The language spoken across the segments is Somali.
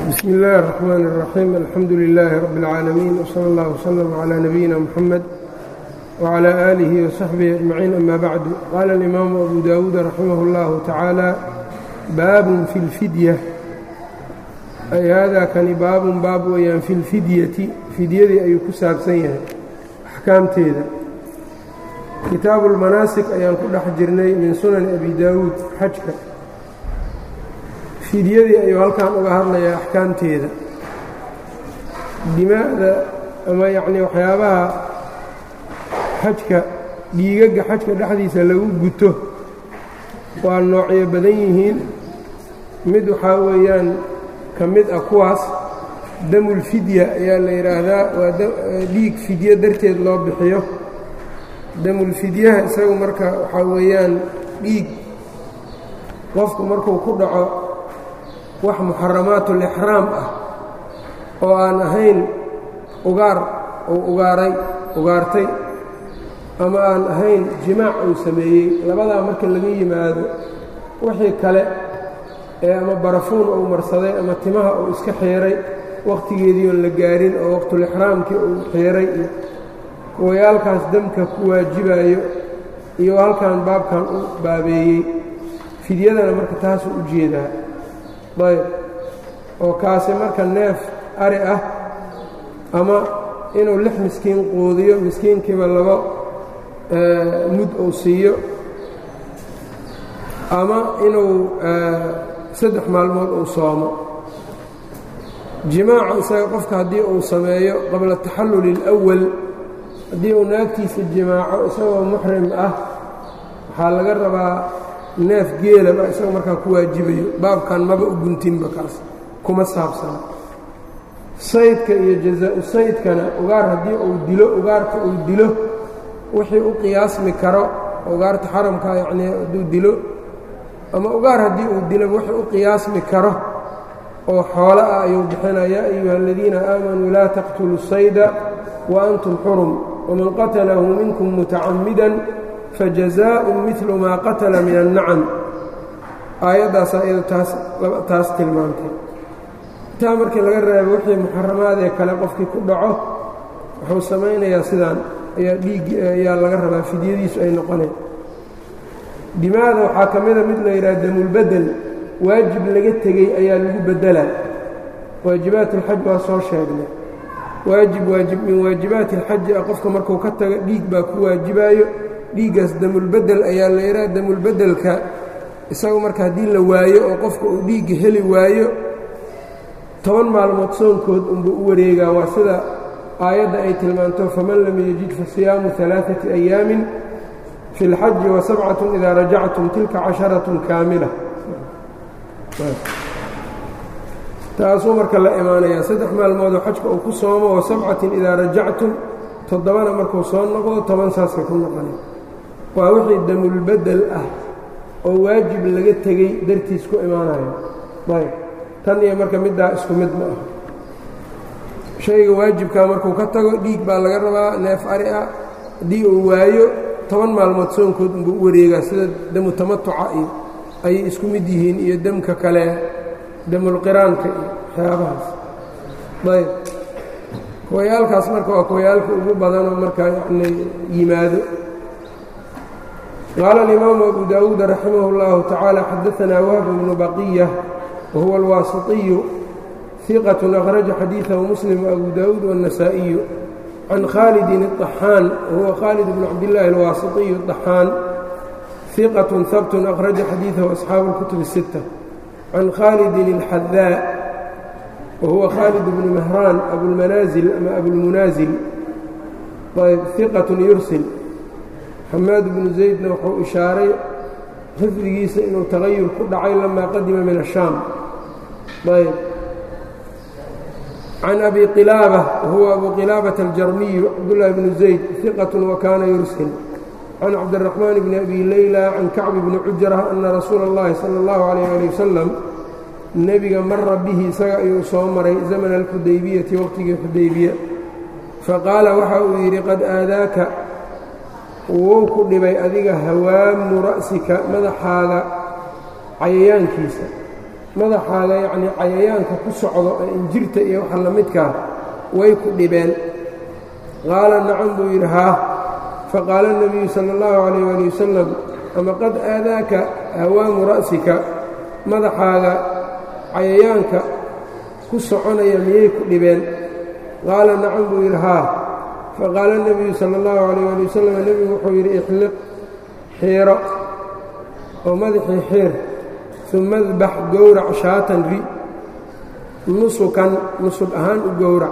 bsmi اllahi الرحmn الرaxيim alxamdu لilaahi rab اlcaalamiin wslى اllah wslm عlى nabiyina mxamed wعlى آlihi وsaxbihi aجmaciin ama bacdu qaala اlimaamu abu dawuud raximah اllahu tacaala baabun fi اlfidya ay haadaa kani baabun baab weeyaan fi اlfidyati fidyadii ayuu ku saabsan yahay axkaamteeda kitaabu اlmanaasik ayaan ku dhex jirnay min sunani abi daawuud xajka fidyadii ayuu halkan uga hadlayaa axkaamteeda dimaa'da ama yacnii waxyaabaha xajka dhiigagga xajka dhexdiisa lagu guto waa noocyo badan yihiin mid waxaa weeyaan ka mid ah kuwaas damulfidya ayaa la yidhaahdaa waa dhiig fidyo darteed loo bixiyo damulfidyaha isagu marka waxaa weeyaan dhiig qofku markuu ku dhaco wax muxaramaatulixraam ah oo aan ahayn ugaar uu ugaaray ugaartay ama aan ahayn jimaac uu sameeyey labadaa marka laga yimaado wixii kale ee ama barafuun uu marsaday ama timaha uu iska xiiray wakhtigeedii oon la gaarin oo waqtulixraamkii uu xiiray iyo kuwayaalkaas damka ku waajibayo iyo halkan baabkan u baabeeyey fidyadana marka taasuu u jeedaa ayb oo kaasi marka neef ari ah ama inuu lix miskiin quudiyo miskiinkiiba laba mud uu siiyo ama inuu saddex maalmood uu soomo jimaaca isaga qofka haddii uu sameeyo qabla taxalluli اlأwal haddii uu naagtiisa jimaaco isagoo muxrim ah waxaa laga rabaa neef geelaba isaga markaa ku waajibayo baabkan maba u guntinba kaas kuma saabsana saydka iyo jazaa-u saydkana ugaar haddii uu dilo ugaarka uu dilo wixii u qiyaasmi karo ugaarta xaramka yacnii hadduu dilo ama ugaar haddii uu dilo wixii u qiyaasmi karo oo xoolo ah ayuu bixinaa yaa ayuha aladiina aamanuu laa taqtuluu sayda wa antum xurum waman qatalahu minkum mutacammidan fajazaءu midlu maa qatala min annacam aayaddaasaa iyado taas taas tilmaantay intaa markii laga reebo wixii muxaramaadee kale qofkii ku dhaco wuxuu samaynayaa sidaan ayaa dhiiggi ayaa laga rabaa fidyadiisu ay noqoneen dimaada waxaa ka mida mid la yidhaha damulbedel waajib laga tegey ayaa lagu beddelaa waajibaat alxaj waa soo sheegnay waajib waajib min waajibaati alxaji ah qofka markuu ka tago dhiig baa ku waajibaayo dhiiggaas damulbedel ayaa la yidhaha damulbedelka isagu marka haddii la waayo oo qofka uu dhiigga heli waayo toban maalmood soonkood unbuu u wareegaa waa sida aayadda ay tilmaanto faman lam yajid fa siyaamu alaaثati ayaamin fi اlxaji wa sabcatun idaa rajactum tilka casharatun kaamila taasuu marka la imaanayaa saddex maalmoodoo xajka uu ku soomo wa sabcatin idaa rajactum toddobana markuu soo noqdo toban saasay ku noqonay waa wixii damulbedel ah oo waajib laga tegey dartiis ku imaanayo ayb tan iyo marka middaa isku mid ma ah shayga waajibkaa markuu ka tago dhiig baa laga rabaa neef ari ah haddii uu waayo toban maalmood soonkood unbuu u wareegaa sida damu tamatuca iyo ayay isku mid yihiin iyo demka kale damulqiraanka iyo waxyaabahaas ayb kuwayaalkaas marka waa kuwayaalka ugu badanoo markaa yacni yimaado qaala alimaamu abu daawuud raximah اllahu tacaala xadaanaa wahb bnu baqiya wahuwa alwaasiطiyu hiqat akhraja xadiidahu muslim abu daawuud wالnasaa'iyu can khaalidin الطaxaan wahuwa khaalid bnu cabdillaahi alwaasiطiyu الطaxaan hiqat habtun akhraja xadiidahu asxaabu اlkutub الsitta can khaalidin اlxadaa whuwa khaalid bnu mahraan abulmanaasil ama abulmunaazil ayb hiqat yursil xamaad bnu zaydna wuxuu ishaaray xifdigiisa inuu tagayur ku dhacay lamaa qadima min ashaam ayb can abi qilaaba wahuwa abu qilaabata aljarmiyu cabdullaahi bnu zayd hiqat wakaana yursil can cabdiraxmaan bni abi leyla can kacbi bni cujra ana rasuula اllahi salى اllahu alayh ali wasalam nebiga mara bihi isaga ayuu soo maray zamana alxudaybiyati waqhtigii xudaybiya faqaala waxa uu yidhi qad aadaaka wuu ku dhibay adiga hawaamu ra'sika madaxaaga cayayaankiisa madaxaaga yacnii cayayaanka ku socdo ee injirta iyo waxa la midkaa way ku dhibeen qaala nacam buu yidhi haa faqaala الnabiyu salى اllahu calayh ali wasalam ama qad aadaaka hawaamu ra'sika madaxaaga cayayaanka ku soconaya miyay ku dhibeen qaala nacam buu yidhi haa faqaala الnabiyu salى اllahu calayh ali wasalam nebigu wuxuu yidhi ixliq xiiro oo madaxii xiir uma adbax gowrac shaatan ri nusukan nusub ahaan u gowrac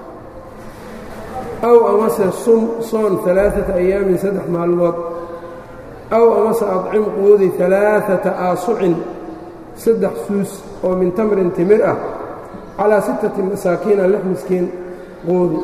aw amase sum soon alaaata ayaamin saddex maalmood aw amase adcim quudi alaaata aasucin saddex suus oo min tamrin timir ah calaa sittati masaakiina lix miskiin quudi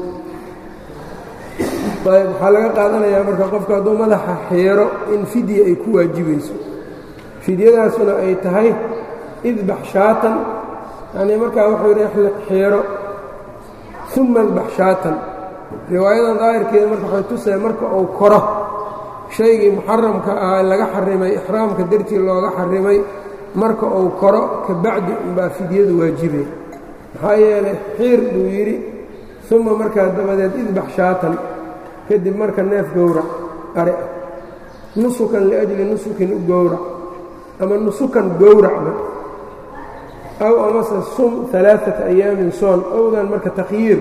ayb waxaa laga qaadanayaa marka qofka hadduu madaxa xiiro in fidya ay ku waajibayso fidyadaasuna ay tahay idbax shaatan yanii markaa wuxuu yidhi ixliq xiiro uma idbax shaatan riwaayadan daahirkeeda marka waxay tusaya marka uu koro shaygii muxaramka ahaa laga xarimay ixraamka dartii looga xarimay marka uu koro ka bacdi unbaa fidyadu waajibay maxaa yeelay xiir buu yidhi uma markaa dabadeed idbax shaatan kadib marka neef gowrac ari ah nusukan liajli nusukin u gowrac ama nusukan gowracba aw amase sum alaaata ayaamin soon owdan marka takhyiir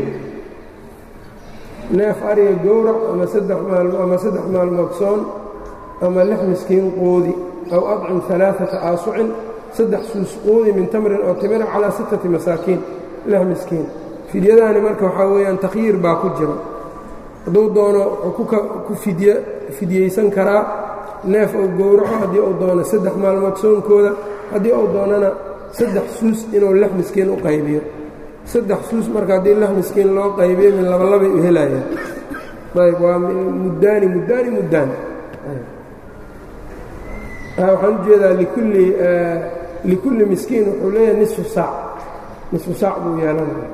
neef ariga gowrac ama saddex maalmo ama saddex maalmood soon ama lix miskiin quudi aw adcim alaaata aasucin saddex suus quudi min tamrin oo timira calaa sittati masaakiin lix miskiin fidyadaani marka waxaa weeyaan takhyiir baa ku jiro hadduu doono wuxuu ku fidy fidyaysan karaa neef uu gowraco haddii uu doono saddex maalmood soonkooda haddii uu doonana saddex suus inuu lix miskiin u qaybiyo saddex suus marka haddii lix miskiin loo qaybiyo min labalabay u helayaan ayb waa muddaani muddaani muddaan waxaan u jeedaa likulli likulli miskiin wuxuu leeyahay nisfu saac nisfu saac buu yeelanaya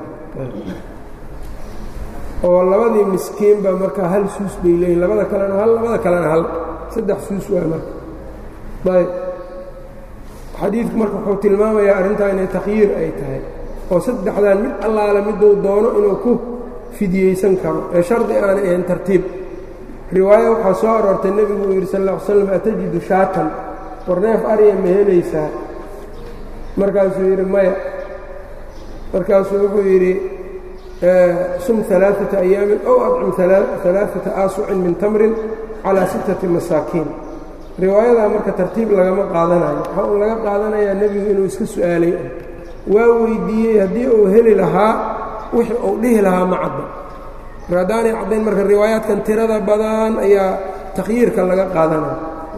oo labadii miskiinba markaa hal suus bay leeyihin labada kalena hal labada kalena hal saddex suus waa marka ayb xadiidku marka wuxuu tilmaamayaa arrintaa inay takhyiir ay tahay oo saddexdan mid allaale miduu doono inuu ku fidyaysan karo ee shardi aanay ahayn tartiib riwaaya waxaa soo aroortay nebigu uu yidhi sal ll ly slam atajidu shaatan war neef ariya ma helaysaa markaasuu yidhi maya markaasuu wuxuu yidhi sum alaaata ayaamin ow adcim alaaata aasucin min tamrin calaa sittati masaakiin riwaayadaa marka tartiib lagama qaadanayo waxaa uu laga qaadanayaa nebigu inuu iska su'aalay waa weyddiiyey haddii uu heli lahaa wixii uu dhihi lahaa ma cadda mar haddaanay caddayn marka riwaayaadkan tirada badan ayaa takhyiirka laga qaadanaya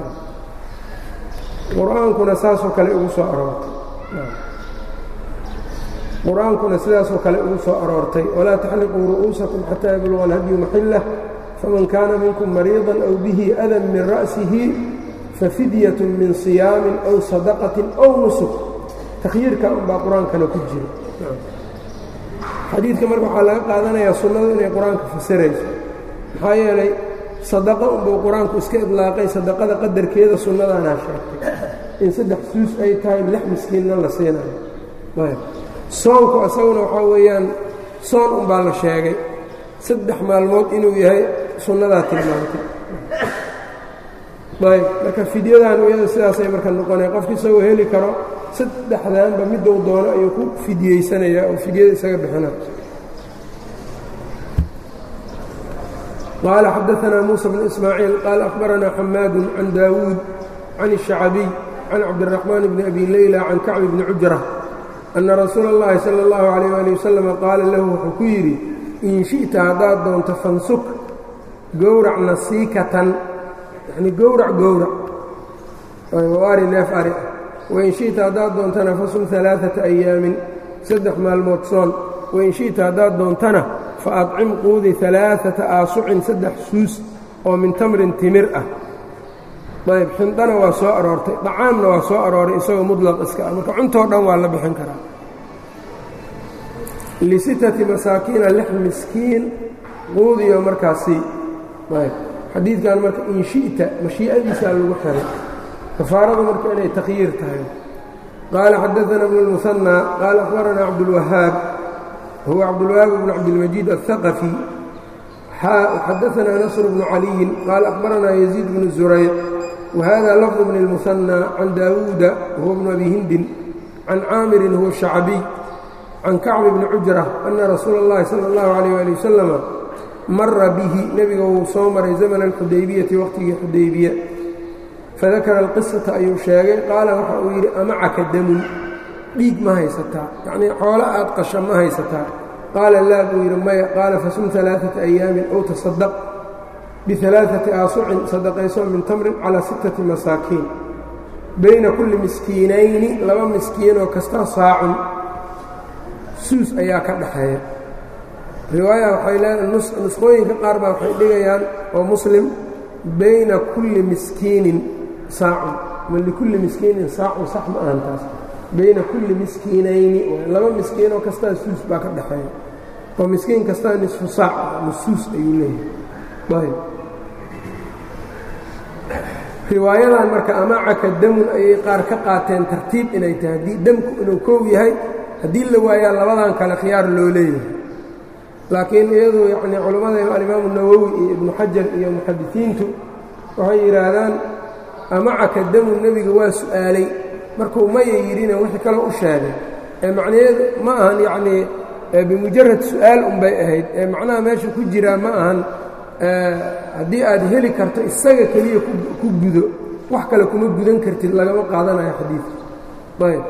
qur-aankuna saasoo kale ugu soo aroortay qur-aankuna sidaasoo kale ugu soo aroortay walaa taxliquu ru'uusakum xataa yabluga alhadyu maxillah faman kaana minkum mariidan aw bihi adan min ra'sihi fafidyatun min siyaamin aw sadaqatin aw nusuk takhyiirka unbaa qur-aankana ku jira xadiidka marka waxaa laga qaadanayaa sunnadu inay qur-aanka fasirayso maxaa yeelay sadaqa unbuu qur-aanku iska idlaaqay sadaqada qadarkeeda sunnadaanaa sheegtay in saddex suus ay tahay lix miskiinna la siinayo soonku isaguna waxaa weeyaan soon unbaa la sheegay saddex maalmood inuu yahay sunnadaa tilmaantay ayb marka fidyadan iyada sidaasay marka noqonaya qofki isagoo heli karo saddexdaanba miduu doono ayuu ku fidyeysanaya oo fidyada isaga bixina qaala xadaanaa muuسى bn ismaaciil qaala akhbaranaa xamaadu can daawuud can الشhacabiy can cabdالرaxmaan bni abi leyla can kacbi bni cujra anna rasuula اllahi salى اllahu عalيyه ali wasalam qaala lahu wuxuu ku yidhi in shi'ta haddaad doonto fansuk gowrac nasiikatan yacni gowrac gowrac ari neef ari ah wain shi'ta haddaad doontana fasum alaaata ayaamin saddex maalmood soon wain shi'ta haddaad doontana fa adcim quudi alaaata aasucin saddex suus oo min tamrin timir ah ayb xindana waa soo aroortay dhacaamna waa soo arooray isagoo mudlaq iska ah marka cuntoo dhan waa la bixin karaa lisittati masaakiina lix miskiin quudiyo markaasi ayb xadiidkan marka in shi'ta mashii'adiisaa lagu xiray kafaaradu marka inay takhyiir tahay qaala xadaثna bn الmuثنى qaala أخbarana cabdالwahaab huwa cabdالwahaab bn cabdالmajiid الثaqفي xadaثna nasr bnu caliyin qaala أخbarana يزيid bn زurayc whada lفظ bn الmuثنى can daawuuda huwa bn abi hindin can caamirin huwa الشhacbiي can kacb bni cujra ana rasuula اllahi salى اllahu عalيyه ali wasalam mara bihi nebiga wuu soo maray zamna اlxudaybiyati waqtigii xudaybiya fadakara alqisata ayuu sheegay qaala waxa uu yidhi amacaka damun dhiig ma haysataa yacnii xoolo aad qasha ma haysataa qaala laa buu yidhi maya qaala fasum alaaثata ayaamin ow tasadaq bialaaثati aasucin sadaqayso min tamrin calaa sittati masaakiin bayna kulli miskiinayni laba miskiinoo kasta saacun suus ayaa ka dhaxeeya riwaaya waxay leedahay nusqooyinka qaar baa waxay dhigayaan oo muslim bayna kulli miskiinin saacun ma likulli miskiinin saacun sax ma ahan taas bayna kulli miskiinayni laba miskiinoo kastaa suus baa ka dhaxeeya oo miskiin kastaa nisfu saac ama suus ayuu leeyahay riwaayadan marka amacaka damun ayay qaar ka qaateen tartiib inay tahay haddii damku inuu kow yahay haddii la waayaa labadan kale khiyaar loo leeyahay laakiin iyadu yacnii culammada alimaamu nawowi iyo ibnu xajar iyo muxadisiintu waxay yidhaahdaan amacaka damun nebiga waa su'aalay markuu maya yidhina wixii kaloo u sheegay ee macnaheedu ma ahan yacnii bimujarad su'aal unbay ahayd ee macnaha meesha ku jiraa ma ahan haddii aad heli karto isaga keliya ku gudo wax kale kuma gudan kartid lagama qaadanayo xadiidka ayb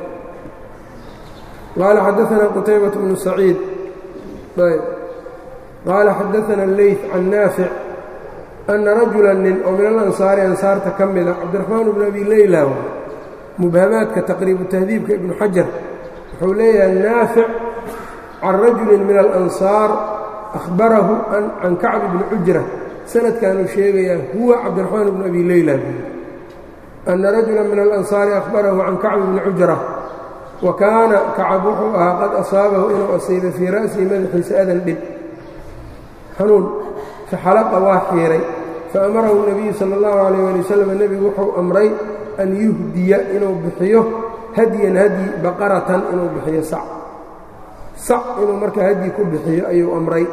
qaala xadaثna qutaybaة bnu saciid ayb qaala xadaثna اleyث can naafic ana rajula nin oo min alansaari ansaarta ka mida cabdiraxmaan bnu abi leyla mubhamaadka taqriibu tahdiibka ibnu xajar wuxuu leeyahay naafic can rajuli min alansaar ahbarahu can kacb bni cujra sanadkanuu sheegayaa huwa cabdiraxmaan bnu abi leyla ana rajula min alansaari ahbarahu can kacb bni cujra wa kaana kacab wuxuu ahaa qad asaabahu inuu asiibay fii ra'sihi madaxiisa adan dhib xanuun faxalaqa waa xiiray faamarahu nebiyu sala allahu calayh ali wasalam nebigu wuxuu amray an yuhdiya inuu bixiyo hadyan hadyi baqaratan inuu bixiyo sac sac inuu markaa hadyi ku bixiyo ayuu amray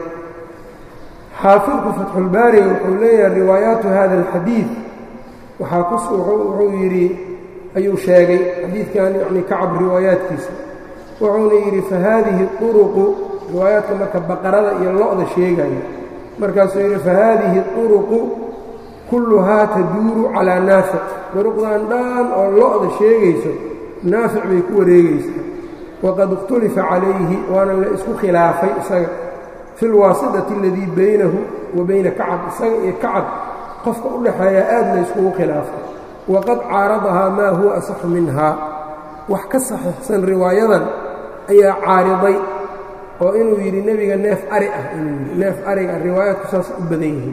xaafidku fatxulbaariga wuxuu leeyahay riwaayaatu hada alxadiid waxaa wuxuu yidhi ayuu sheegay xadiidkan yacni kacab riwaayaadkiisa wuxuuna yidhi fa haadihi uruqu riwaayaadka marka baqarada iyo lo-da sheegaya markaasuu yidhi fa haadihi uruqu kulluhaa taduuru calaa naafic duruqdan dhan oo lo-da sheegayso naafic bay ku wareegaysaa waqad ikhtulifa calayhi waana la isku khilaafay isaga fi lwaasidati aladii baynahu wa bayna kacab isaga iyo kacab qofka u dhaxeeya aad la yskugu khilaafay waqad caaradahaa maa huwa asaxu minhaa wax ka saxiixsan riwaayadan ayaa caariday oo inuu yidhi nebiga neef ari ah inuu yidhi neef ariga riwaayaadku saas u badan yihiin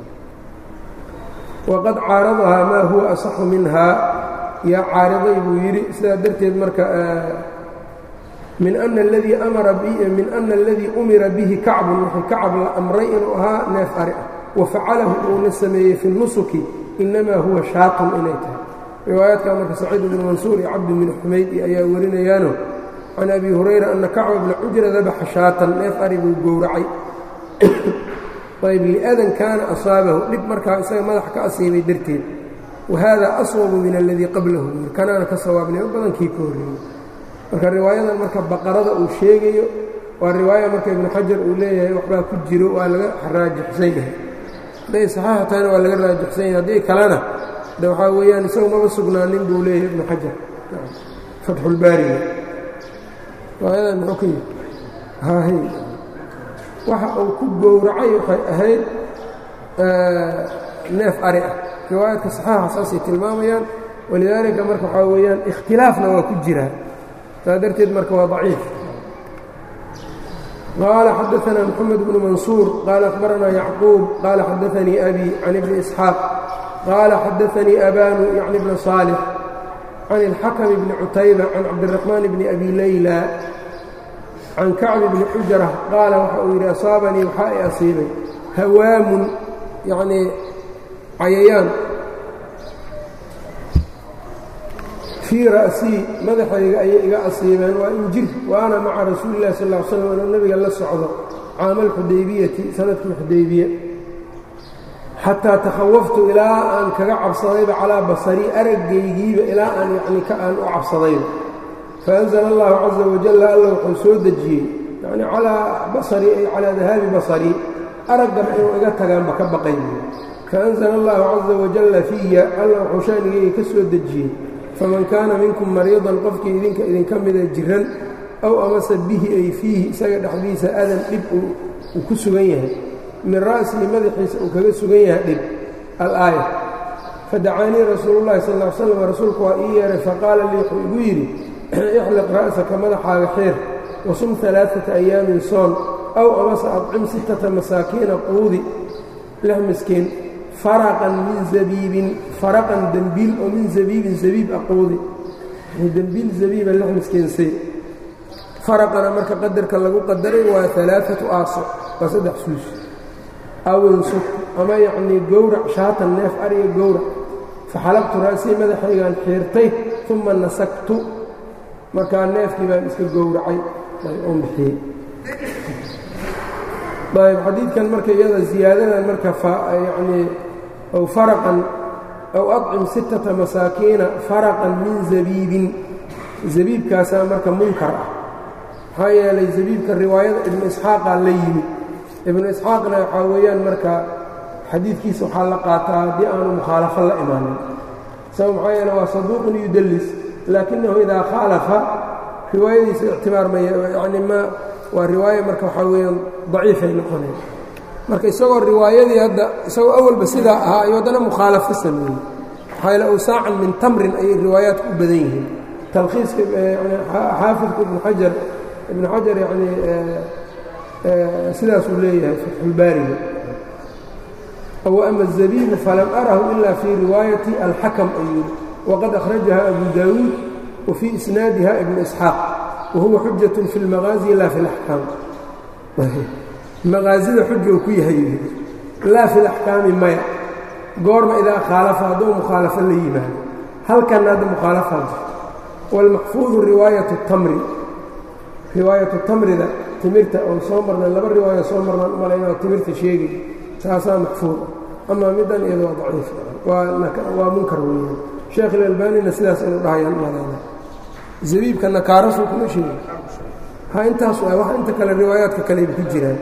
waqad caaradahaa maa huwa asaxu minhaa yaa caariday buu yidhi sidaa darteed marka min ana aladii amara min ana aladii umira bihi kacbun wuxuu kacab la amray inuu ahaa neef ari ah wa facalahu uuna sameeyey fi nusuki inamaa huwa shaatun inay tahay riwaayaadkaa marka saciid bnu mansuur iyo cabdi bni xumayd ayaa warinayaano can abi hurayra ana kacba bna cujra dabaxa shaatan neef ari buu gowracay ayb liadan kaana asaabahu dhib markaa isaga madax ka asiibay darteed wa haada aswabu min aladii qablahu kanaana ka sawaabnimo badankii ka horreeyey marka riwaayadan marka baqarada uu sheegayo waa riwaaya marka ibnu xajar uu leeyahay waxbaa ku jiro waa laga raajixsan yahay hadday saxiixa tahayna waa laga raajixsan yahay haddii kalena de waxaa weeyaan isagu maba sugnaanin buu leeyahay ibnu xajar fatxulbaariga riwaayadan muxuu ka yihi haahy waxa uu ku gowracay waxay ahayd neef ari ah riwaayaadka saxiixa saasay tilmaamayaan walidaalika marka waxaa weeyaan ikhtilaafna waa ku jiraa saa darteed marka waa daciif qaala xadaثna mxamed bnu mansuur qaala akhbarana yacquub qaala xadaثanii abi can ibni isxaaq qaala xadaثanii abanu yacni bna صaalix can اlxakm bni cutayba can cabdiraxmaan bni abi layla can kacbi bni xujra qaala waxa uu yidhi asaabanii waxaa i asiibay hawaamun yacnii cayayaan fii ra'sii madaxayga ayay iga asiibeen waa injir wa ana maca rasuuli illahi sal ll ly slam inuu nebiga la socdo caama alxudaybiyati sanadkii xudaybiye xataa takhawaftu ilaa aan kaga cabsadayba calaa basarii araggaygiiba ilaa aan yacni ka aan u cabsadayba faanzala allahu caza wajalla alla wuxuu soo dejiyey yacni calaa basarii ay calaa dahaabi basarii araggaba inuu iga tagaanba ka baqay faanzala allahu caza wajalla fiya alla wuxuu shaanigayga ka soo dejiyey faman kaana minkum mariidan qofkii idinka idinka mida jiran aw amase bihi ay fiihi isaga dhexdiisa adan dhib uu ku sugan yahay min ra'sihi madaxiisa uu kaga sugan yahay dhib alaaya fadacaanii rasuulu llahi sal l slam rasuulku waa ii yeehay faqaala lii wuxuu igu yidhi ixliq ra'saka madaxaaga xeer wasum alaaata ayaamin soon aw amase adcim sittata masaakiina quudi lix miskiin faraqan min zabiibin faraqan dembiil oo min zabiibin zabiib a quudi dembiil zabiiba lix miskiinsay faraqana marka qadarka lagu qadaray waa alaaatu aaso waa saddex suus awinsuk ama yacnii gowrac shaatan neef ariga gowrac faxalabtu ra'sii madaxaygaan xiirtay uma nasagtu markaa neefkii baan iska gowracay oon bixiyey ayb xadiidkan marka iyada ziyaadadan marka yacnii aw faraqan aw acim sittata masaakiina faraqan min zabiibin zabiibkaasaa marka munkar ah maxaa yeelay zabiibka riwaayada ibnu isxaaqaa la yimid ibnu isxaaqna waxaa weeyaan marka xadiidkiisa waxaa la qaataa haddii aanu mukhaalafo la imaanin sabab maxaa yeele waa saduuqun yudallis laakinahu idaa khaalafa riwaayadiisa ictibaar maya yacni ma waa riwaayo marka waxaa weeyaan daciifay noqoneen marka isagoo riwaayadii hadda isagoo awalba sidaa ahaa ayuu haddana mukhaalafo sameeyey maxaa yeele awsaacan min tamrin ayay riwaayaadku u badan yihiin talkhiiska xaafidku ibnu xajar ibnu xajar yacnii sidaasuu leeyahay fatxulbaariga w ama الzabiibu falam arahu ila fii riwaayati alxakam ayuu waqad akhrajaha abu daawuud wa fii isnaadiha ibnu isxaaq wa huwa xujaة fi اlmaqaazi laa fi اlaxkaam maqaazida xuja uu ku yahay laa fi اlaxkaami maya goorma idaa khaalafa hadduu mukhaalafo la yimaado halkan hadda mukhaalafaa jirto wاlmaxfuudu riwaayaة اtamri riwaayatu tamrida timirta oon soo marnay laba riwaaya soo marnaan umalayna timirta sheegay taasaa maxfuud amaa middan iyada waa daciif waa munkar weeyaan sheekh ilalbaanina sidaas inu dhahayaan umalayna zabiibka nakaarasuu kuma sheegi ha intaas waa wax inta kale riwaayaadka kaleba ku jiraan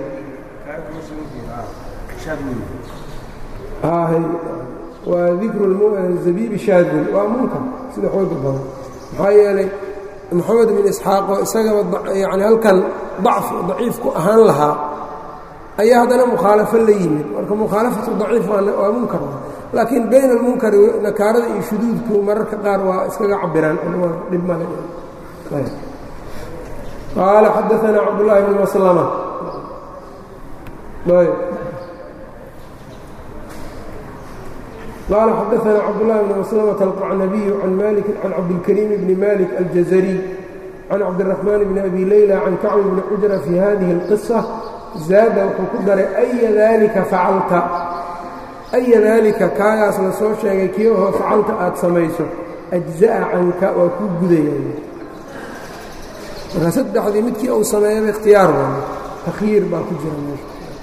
waa dikru zabiibi shaadun waa munkar sida xooga badan maxaa yeelay moxamed bin isxaaqoo isagaba yani halkan dacfi daciifku ahaan lahaa ayaa haddana mukhaalafo la yimid marka mukhaalafatu daciif waa munkar laakiin bayna almunkari nakaarada iyo shuduudku mararka qaar waa iskaga cabiraan dhib male qaala xadaanaa cabdullaahi bn maslama qaala xadaanaa cabdullahi bn maslamata alqacnabiyu can maliki can cabdilkariim bni malik aljazariy can cabdiraxmaan bni abi leyla can kacbi bni cujra fi hadihi اlqisa zaada wuxuu ku daray aya daalika facalta aya daalika kaagaas la soo sheegay kii ahoo facalta aad samayso ajza'a canka waa kuu gudayay marka saddexdii midkii uu sameeyaba ikhtiyaar waayo takhyiir baa ku jira meesha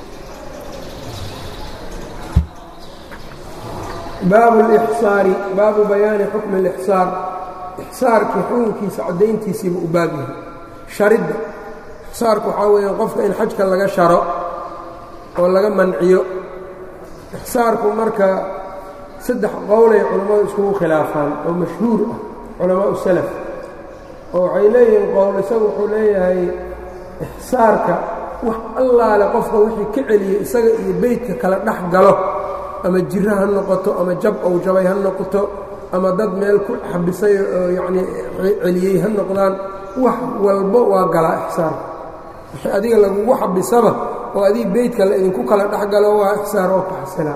baabu اlixsaari baabu bayaani xukmi اlixsaar ixsaarkii xukunkiisa caddayntiisiiba u baab yahay sharidda ixsaarku waxaa weeyaan qofka in xajka laga sharo oo laga manciyo ixsaarku marka saddex qowlay culammadu iskugu khilaafaan oo mashhuur ah culamaau salaf oo waxay leeyihiin qowl isagu wuxuu leeyahay ixsaarka wax allaale qofka wixii ka celiyey isaga iyo beydka kala dhex galo ama jiro ha noqoto ama jab ou jabay ha noqoto ama dad meel ku xabisay oo yacnii celiyey ha noqdaan wax walbo waa galaa ixsaarka wixii adiga lagugu xabisaba oo adig beydka la idinku kala dhex galo waa ixsaar oo kaxsila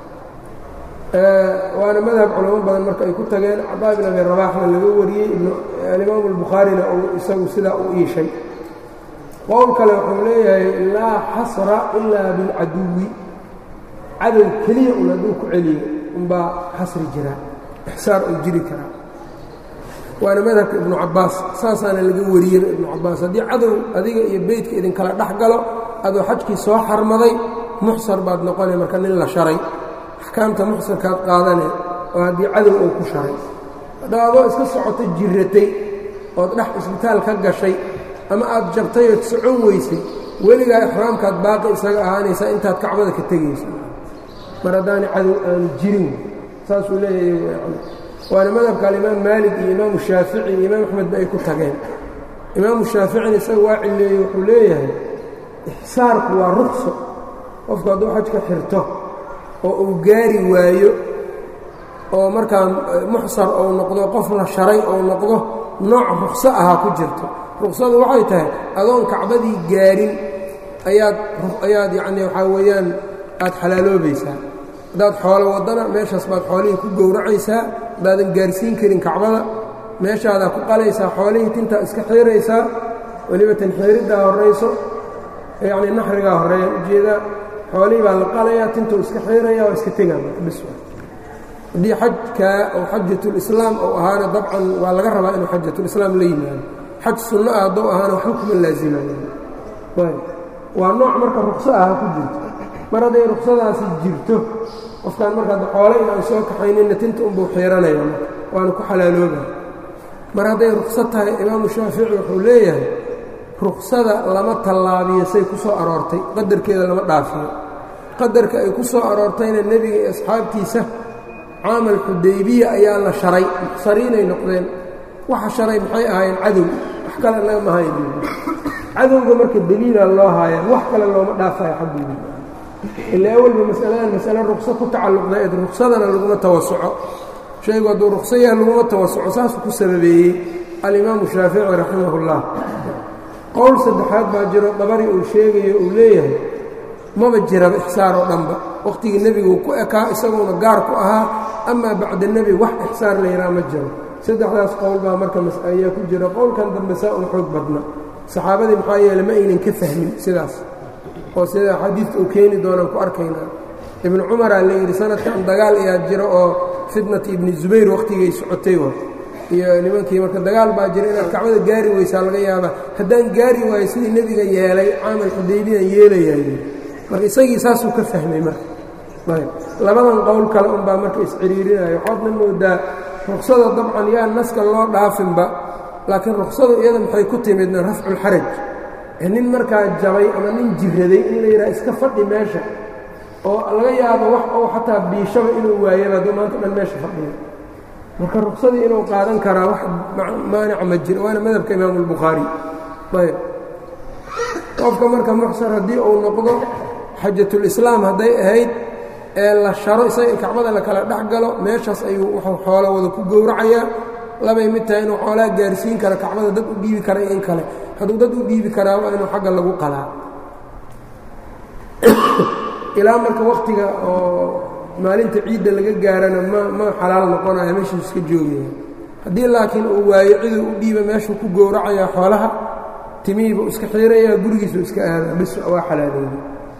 waana madhab culamo badan marka ay ku tageen cabaa bin abi rabaaxna laga wariyey alimaamu albukhaarina uu isagu sidaa u iishay qowl kale wuxuu leeyahay laa xasra ilaa bilcaduwi cadow keliya un hadduu ku celiyo unbaa xasri jira ixsaar uu jiri karaa waana madhabka ibnu cabbaas saasaana laga wariyey ibnu cabbaas haddii cadow adiga iyo beydka idinkala dhex galo adoo xajkii soo xarmaday muxsar baad noqonay marka nin la sharay axkaamta muxsarkaad qaadane oo haddii cadow uu ku sharay haddaa adoo iska socoto jirratay ood dhex isbitaal ka gashay ama aad jabtay ood socon weysay weligaa ixraamkaad baaqi isaga ahaanaysaa intaad kacbada ka tegaysa mar haddaani cadow aanu jirin saasuu leeyahay waana madhabka alimaam maalik iyo imaamu shaafici iyo imaam axmedba ay ku tageen imaamu shaaficina isaga waa cileeyey wuxuu leeyahay ixsaarku waa rukso qofku hadduu xajka xirto oo uu gaari waayo oo markaa muxsar ou noqdo qof la sharay ou noqdo nooc rukso ahaa ku jirto ruksadu waxay tahay adoon kacbadii gaarin ayaad ayaad yacnii waxaa weeyaan aad xalaaloobaysaa haddaad xoolo waddana meeshaas baad xoolihii ku gowracaysaa haddaadan gaarsiin karin kacbada meeshaadaa ku qalaysaa xoolihii tintaa iska xiiraysaa weliba tan xiiriddaa horrayso yacnii naxrigaa horreeyaan ujeedaa xoolihii baa la qalayaa tintuu iska xiiraya waa iska tegaa bis haddii xajkaa oo xajatulislaam ou ahaana dabcan waa laga rabaa inuu xajatulislaam la yimaado xaj sunno ah hadduu ahaana waxba kuma laasimayo waa nooc marka rukso aha ku jirto mar hadday ruksadaasi jirto qofkaan marka adda xoole inaan soo kaxaynina tinta unbuu xiiranaya waana ku xalaalooba mar hadday rukso tahay imaamu shaafici wuxuu leeyahay ruksada lama tallaabiyo say ku soo aroortay qadarkeeda lama dhaafiyo qadarka ay ku soo aroortayna nebiga iyo asxaabtiisa caamal xudaybiya ayaa la sharay muxsariinay noqdeen waxa sharay maxay ahaayeen cadow wax kale naga mahayn cadowga marka deliila loo haaya wax kale looma dhaafayo xagguudi ilaa awalba masaladan masale rukso ku tacalluqdayd ruksadana laguma tawasuco shaygu hadduu rukso yaha laguma tawasuco saasuu ku sababeeyey alimaamu shaafici raximahullah qowl saddexaad baa jiro dabari uu sheegayo uu leeyahay maba jiraba ixsaar oo dhanba wakhtigii nebigu ku ekaa isaguona gaar ku ahaa amaa bacda nebi wax ixsaar la yidhaha ma jiro saddexdaas qowl baa marka ayaa ku jira qowlkan dambe saa un xoog badna saxaabadii maxaa yeele ma aynan ka fahmin sidaas oo sida xadiidka uu keeni doonaan ku arkaynaa ibnu cumaraa la yidhi sanadkan dagaal ayaa jiro oo fitnati ibni zubayr wakhtigay socotay wa iyo nimankii marka dagaal baa jira inaad kacbada gaari weysaa laga yaabaa haddaan gaari waayo sidii nebiga yeelay caamal xudaybiyan yeelayaay marka isagii saasuu ka fahmay marka ayb labadan qowl kale unbaa marka isciriirinayo waxaadna moodaa ruksada dabcan yaa naska loo dhaafinba laakiin ruksadu iyada maxay ku timidna rafculxaraj nin markaa jabay ama nin jiraday in la yidhaha iska fadhi meesha oo laga yaabo wax oo xataa biishaba inuu waayaba hadduu maanta dhan meesha fadhiyo marka ruksadii inuu qaadan karaa wax maanica ma jiro waana madhabka imaamu albukhaari ayb qofka marka muxsar haddii uu noqdo xajatulislaam hadday ahayd ee la sharo isaga kacbada la kala dhex galo meeshaas ayuu wuxuu xoolo wada ku gowracayaa labay mid tahay inuu xoolaa gaarsiin kara kacbada dad u dhiibi kara in kale hadduu dad u dhiibi karaa waa inuu xagga lagu qalaa ilaa marka wakhtiga oo maalinta ciidda laga gaarana ma ma xalaal noqonaya meeshuu iska joogaya haddii laakiin uu waayo ciduu u dhiiba meeshuu ku gowracayaa xoolaha timihiibuu iska xiirayaa gurigiisuu iska aadaa bis waa xalaaleeyey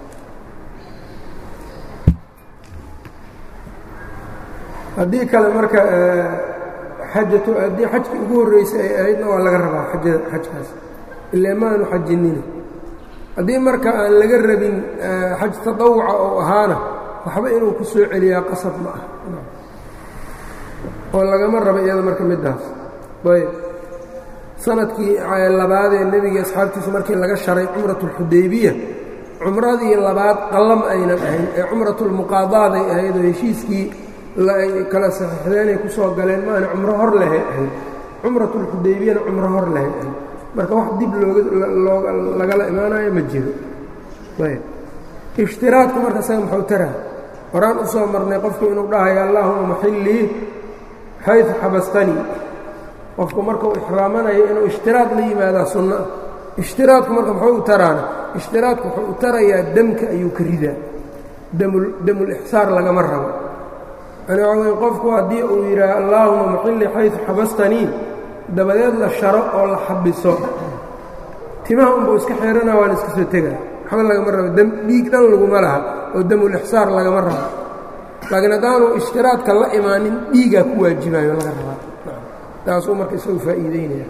haddii kale marka xajatu haddii xajkii ugu horreysay ay ahaydna waa laga rabaa ajada xajkaas ilaa maanu xajinina haddii marka aan laga rabin xaj taطawuca oo ahaana waxba inuu ku soo celiyaa qasab ma ah oo lagama raba iyada marka middaas ayb sanadkii labaadee nebiga asxaabtiisa markii laga sharay cumrat اlxudaybiya cumradii labaad qallam aynan ahayn ee cumrat اlmuqaadaaday ahayd oo heshiiskii ay kala saxiixdeenay ku soo galeen maana cumro hor lehay ahayd cumrat اlxudaybiyana cumro hor lehay ahayd marka wax dib looga lagala imaanayo ma jiro ayb ishtiraadku marka saga muxuu taraa horaan u soo marnay qofku inuu dhahayo allaahuma maxillii xayثu xabastanii qofku markuu ixraamanayo inuu ishtiraad la yimaadaa sunno ah ishtiraadku marka muxuu u taraana ishtiraadku wuxuu u tarayaa demka ayuu ka ridaa demulixsaar lagama rabo yani waxa weye qofku haddii uu yidhaaha allaahuma maxillii xayثu xabastanii dabadeed la sharo oo la xabiso timaha unbuu iska xeerana waana iska soo tegaa waxba lagama rabo dhiig dhan laguma laha oo demulixsaar lagama rabo laakiin haddaanu ishtiraadka la imaanin dhiigaa ku waajibayo laga rabaa taasuu marka isagu faa'iideynaya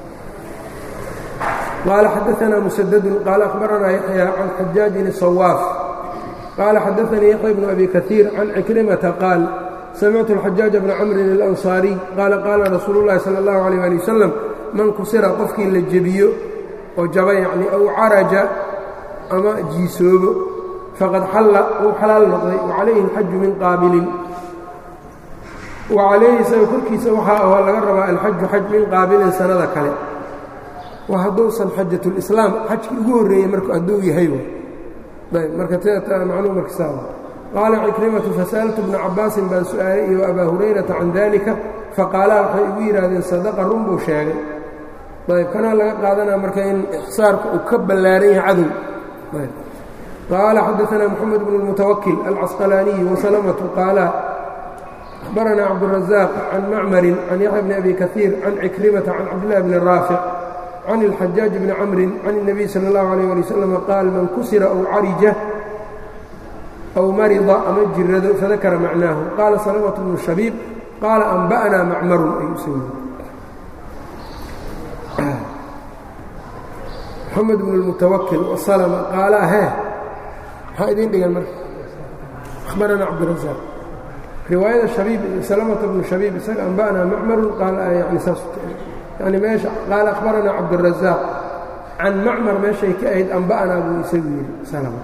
qaala xadaanaa musadadun qaala akhbaranaa yaxya can xajaajin sawaaf qaala xadaanii yaxya bnu abi kaiir can cikrimata qaal samictu alxajaaja bna camrin alansaariy qaala qaala rasuulu llahi sala allahu alayh ali wasalam man kusira qofkii la jebiyo oo jaba yacni aw caraja ama jiisoobo faqad xalla uu xalaal noqday wacalayhi alxaju min qaabilin wacalayhi isaga korkiisa waxaa ahoo laga rabaa alxaju xaj min qaabilin sannada kale waa hadduusan xajatulislaam xajkii ugu horreeyey marku hadduu yahay ayb marka macnuu markisaa qaala cikrimatu fasa'altu bna cabbaasin baan su'aalay iyo abaa hurayrata can dalika faqaalaa waxay igu yidhaahdeen sadaqa run buu sheegay ayb kanaa laga qaadanaa marka in ixsaarka uu ka ballaaran yahay cadow qaala xadaanaa moxamed bnu اlmutawakil alcasqalaaniyi wasalamatu qaala أخبرنا عبد الرزاق عن معمر عن يحيى بن أبي كثير عن عكرمة عن عبد الله بن الرافع عن الحجاج بن عمرو عن النبي صلى الله عليه ولي وسلم قال من كسر أو عرج أو مرض أم جرد فذكر معناه قال سلمة بن الشبيب قال أنبأنا معمر أي سيد محمد بن المتوكل وسلم قال ها هايدين دقل أخبرنا عبد الرزاق riwaayada habiib salamata bnu shabiib isaga anba'naa macmarun qaal yani saas yani meesha qaala akhbaranaa cabdurazaaq can macmar meeshay ka ahayd anba'naa buu isagu yidhi salama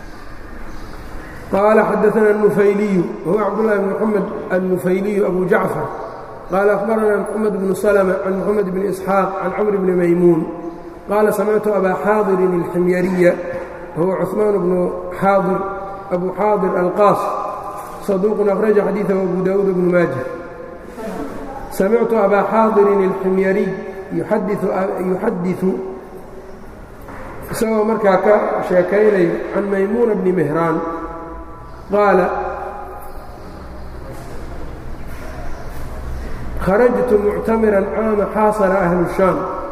qaala xadaana الnufayliyu wahuwa cabdullahi bn moxamed الnufayliyu abu jacfar qaala akhbaranaa moxamed bnu salma can moxamed bni isxaaq can camr bni maymuun qaala samictu abaa xaadirin اlximyariya wahuwa cuثmaan bnu xaadir abu xaadir alqaas صدوق أخرج xadيiثه أبو داود بن ماجه سمعت أbا xاaضر الحمyري يحadiث isagoo markaa ka sheekaynayo عan maymuنة بن مهrاan qاaل خرجت معتمرا cاama xاaصر أهل الشhام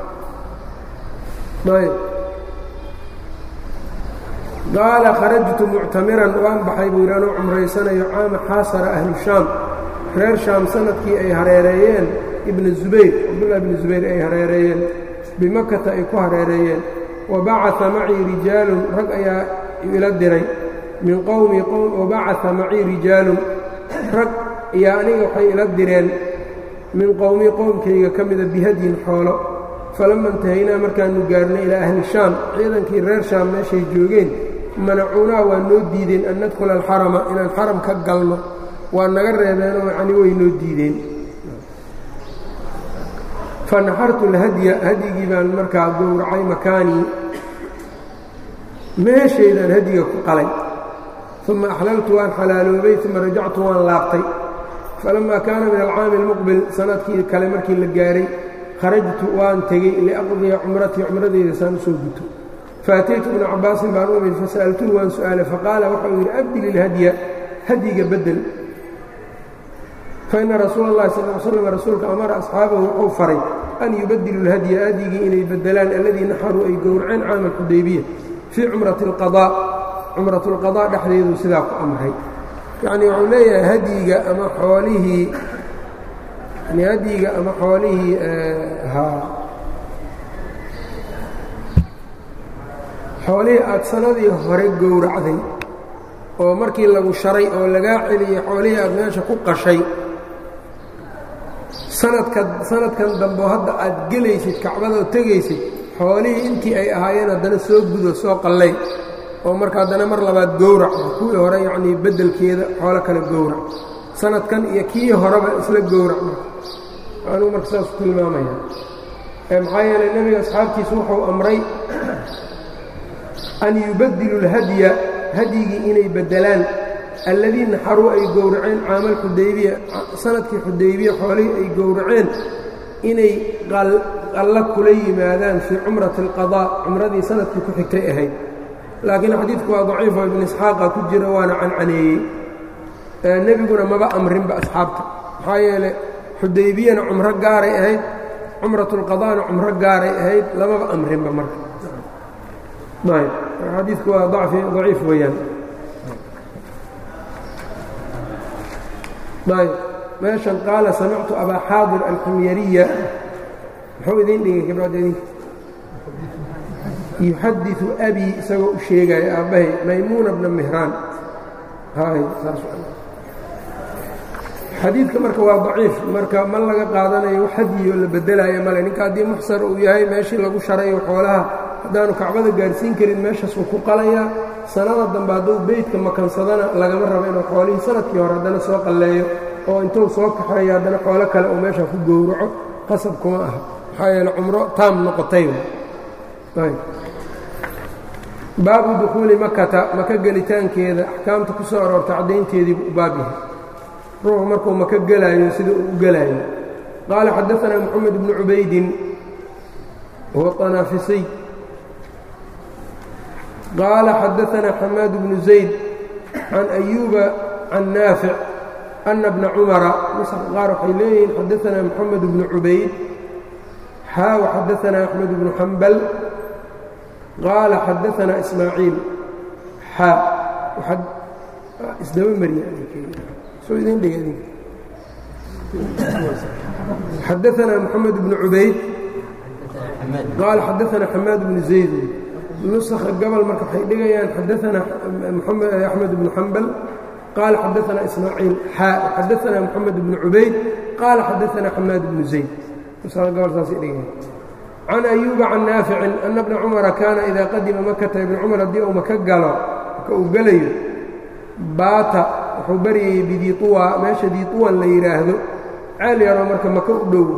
qaala kharajtu muctamiran waan baxay buu yidhi anuu cumraysanayo caama xaasara ahlu shaam reer shaam sanadkii ay hareereeyeen ibna zubayr cabdullahi ibni zubayr ay hareereeyeen bimakata ay ku hareereeyeen wa bacaa macii rijaalun rag ayaa ila diray min qowmi wa bacaa macii rijaalun rag ayaa aniga waxay ila direen min qowmi qowmkayga ka mida bihadyin xoolo falama intahaynaa markaannu gaarnay ilaa ahli shaam ciidankii reer shaam meeshay joogeen manacuunaa waa noo diideen an nadkhula alxarama inaan xaram ka galno waa naga reebeenoo yacni way noo diideen fa naxartu alhadya hadyigii baan markaa gowracay makaanii meeshaydaan hadyiga ku qalay uma axlaltu waan xalaaloobay uma rajactu waan laabtay falammaa kaana min alcaami almuqbil sanadkii kale markii la gaaray kharajtu waan tegey liaqdiya cumratii cumradeyda saan u soo guto faataytu ibna cabbaasin baan u imid fasa'altuhu waan su'aalay faqaala waxau yidhi abdil ilhadya hadyiga beddel faina rasuula اllahi sal l slam rasuulka amara asxaabahu wuxuu faray an yubadilu اlhadya hadyigii inay beddelaan alladii naxaruu ay gowraceen caama alxudaybiya fii cumrati اlqadaa cumrat اlqadaa dhexdeedu sidaa ku amray yacnii wuxuu leeyahay hadyiga ama xoolihii yani hadyiga ama xoolihii haa xoolihii aad sanadii hore gowracday oo markii lagu sharay oo lagaa celiyey xoolihii aad meesha ku qashay sanadka sanadkan dambeo hadda aad gelaysid kacbada oo tegaysid xoolihii intii ay ahaayeen haddana soo gudo soo qallay oo marka haddana mar labaad gowrac kuwii hore yacnii beddelkeeda xoolo kale gowrac sanadkan iyo kii horeba isla gowrac anuu marka saas ku tilmaamaya maxaa yeelay nebiga asxaabtiisu wuxuu amray an yubadilu اlhadya hadyigii inay beddelaan alladii naxaruu ay gowraceen caamal xudaybiya sanadkii xudaybiya xoolihii ay gowraceen inay qallo kula yimaadaan fii cumrati اlqadaa cumradii sanadkii ku xigtay ahayd laakiin xadiidku waa daciifo ibn isxaaqa ku jira waana cancaneeyey nebiguna maba amrinba asxaabta maxaa yeele xudaybiyana cumro gaaray ahayd cumrat اlqadaana cumro gaaray ahayd lamaba amrinba marka ayb xadiidku waa daciif weeyaan ayb meeshan qaala samictu abaa xaadir alximyariya muxuu idiin dhigay gabdhood yuxadiثu abii isagoo u sheegaya aabbahay maymuuna bna mihraan xadiidka marka waa daciif marka ma laga qaadanayo wax hadiyo la bedelaayo male ninka haddii muxsar uu yahay meeshii lagu sharayo xoolaha haddaanu kacbada gaarsiin karin meeshaasuu ku qalayaa sanada dambe hadduu beydka makansadana lagama rabo inuu xoolihii sanadkii hore haddana soo qalleeyo oo intuu soo kaxeeyo haddana xoolo kale uu meesha ku gowraco qasab kuma aha maxaa yeele cumro taam noqotay baabu dukhuuli makata maka gelitaankeeda axkaamta ku soo aroorta caddaynteediibu u baab yahay ruuxu markuu maka gelaayo sida uu u gelaayo qaala xadaanaa moxamed bnu cubaydin huwa طanaafisiy qaala xadaanaa xamaad bnu zayd can ayuuba can naafic ana bna cumara nuska qaar waxay leeyihiin xadaanaa moxamed bnu cubayd xaa waxadaanaa axmed bnu xambal qaala xadaanaa ismaaciil xaa isdaba mariyaxadaanaa moxamed bnu cubayd qaala xadaanaa xamaad bnu zayd nusakha gobol marka waxay dhigayaan xadaanaa axmed bnu xambal qaala xadaanaa ismaaciil xaa xadaanaa moxamed bnu cubayd qaala xadaanaa xamaad bnu zayd nusakha gobol saasay dhigayaan can ayuuba can naaficin ana bna cumara kaana idaa qadima makata ibna cumar haddii uu maka galo maka uu gelayo baata wuxuu baryayey bidiiuwa meesha diiuwan la yidhaahdo ceel yaroo marka maka u dhow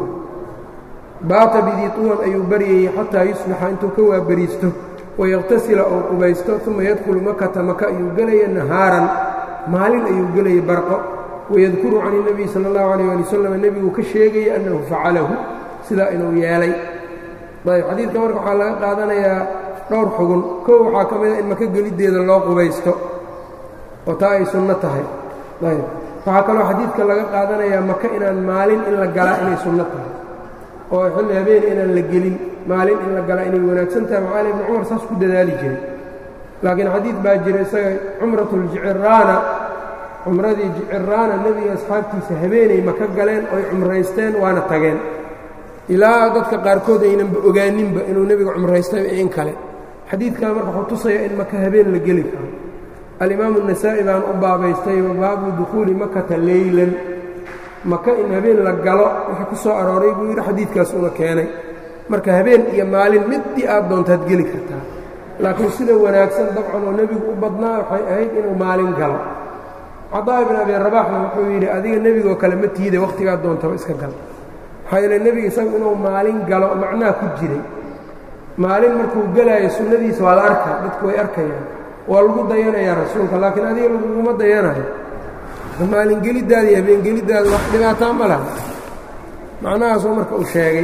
baata bidiiuwan ayuu baryayey xataa yusbixa intuu ka waabariisto wayaqtasila oo qubaysto uma yadkhulu makata maka ayuu gelaya nahaaran maalin ayuu gelaya barqo wayadkuru can اnebiy sala اllahu alayh ali wasalam nebiguu ka sheegaya annahu facalahu sidaa inuu yeelay ayb xadiidka marka waxaa laga qaadanayaa dhowr xugun kow waxaa ka mida in maka geliddeeda loo qubaysto oo taa ay sunno tahay ayb waxaa kaloo xadiidka laga qaadanayaa maka inaan maalin in la galaa inay sunno tahay oo xilli habeen inaan la gelin maalin in la galaa inay wanaagsan tahay macaali ibni cumar saas ku dadaali jiray laakiin xadiid baa jira isaga cumratuljiciraana cumradii jiciraana nebiga asxaabtiisa habeenay maka galeen oy cumraysteen waana tageen ilaa dadka qaarkood aynanba ogaaninba inuu nebiga cumraystayba in kale xadiidkaa marka wuxuu tusayaa in maka habeen la geli karo alimaamu النasaa'i baan u baabaystay baabu dukhuuli makata leylan maka in habeen la galo wixii ku soo arooray buu yidhi xadiidkaas una keenay marka habeen iyo maalin middii aad doontaad geli kartaa laakiin sida wanaagsan dabcan oo nebigu u badnaa waxay ahayd inuu maalin galo cadaa ibn abi rabaxna wuxuu yidhi adiga nebigoo kale ma tiide wakhtigaad doontaba iska gal maxaa yeele nebiga isagu inuu maalin galo macnaha ku jiray maalin markuu gelaayo sunnadiisa waa la arkaa dadku way arkayaan waa lagu dayanayaa rasuulka laakiin adiga laguguma dayanayo maalingeliddaada iyo habeengeliddaada wax dhibaataa ma laha macnahaasuu marka uu sheegay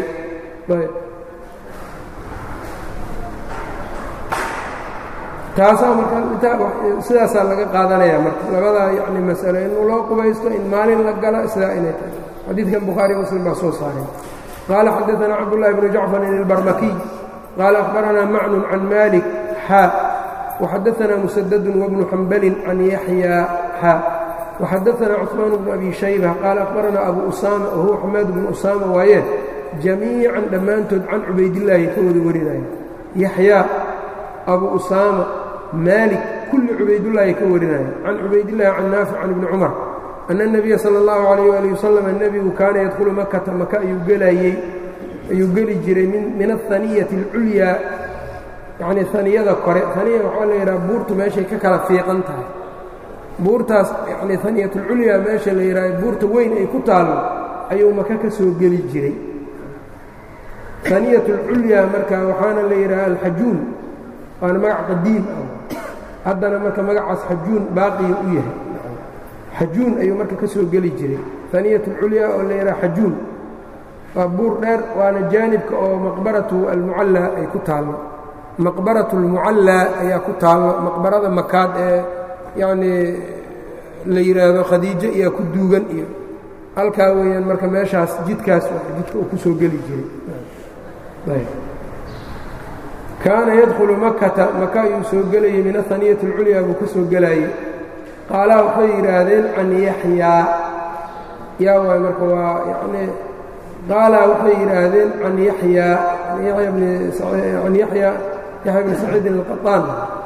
taasaa marka sidaasaa laga qaadanaya marka labadaa yani masalo in loo qubaysto in maalin la galo sidaa inay tahay xadiidkan bukhaari muslim baa soo saaray qaala xadaanaa cabdullahi bnu jacfarin ilbarmakiy qaala akhbaranaa macnun can malik xaa وxadaثna mسdd وبن xmbl can yaحyى xا وxadaثna cثmaan بن أbi شhaybة qaal أخbarana abu usama whuwa xamaad بن usama waaye jamiiعa dhammaantood can cubaydالlaahi ka wada warinaya yaحyى abu usama maalik kulli cubaydالlaahi ka warinaya can cubaydالlahi can naafic can ibni cmar أن النabiya slى الlaه عalيه وaلي وsلم nebigu kaana yadkhulu makata maka ayuu gelayey ayuu geli jiray min الثaniyaة الculyaa yacnii haniyada kore haniya waxaa la yidhaha buurtu meeshay ka kala fiiqan tahay buurtaas yacnii haniyatulculyaa meesha la yidhaha buurta weyn ay ku taallo ayuu maka ka soo geli jiray haniyatulculyaa marka waxaana la yidhaha alxajuun waana magac qadiim ah haddana marka magacaas xajuun baaqiya u yahay xajuun ayuu marka ka soo geli jiray haniyatulculyaa oo la yidhaha xajuun waa buur dheer waana jaanibka oo maqbaratu almucallaa ay ku taallo maqbarat اlmucallaa ayaa ku taallo maqbarada makaad ee yacnii la yidhaahdo khadiijo iyaa ku duugan iyo halkaa weeyaan marka meeshaas jidkaas jidka uu ku soo geli jiray kaana yadkhulu makata maka ayuu soo gelayey min ahaniyati اlculyaa buu ka soo gelayey qaalaha waxay yidhaahdeen can yaxyaa yaa waay marka waa yacnii qaala waxay yidhaahdeen can yaxyaa yaya bni can yaxya yaxya bni saciidin alqaطaan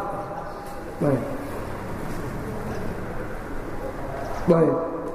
ayb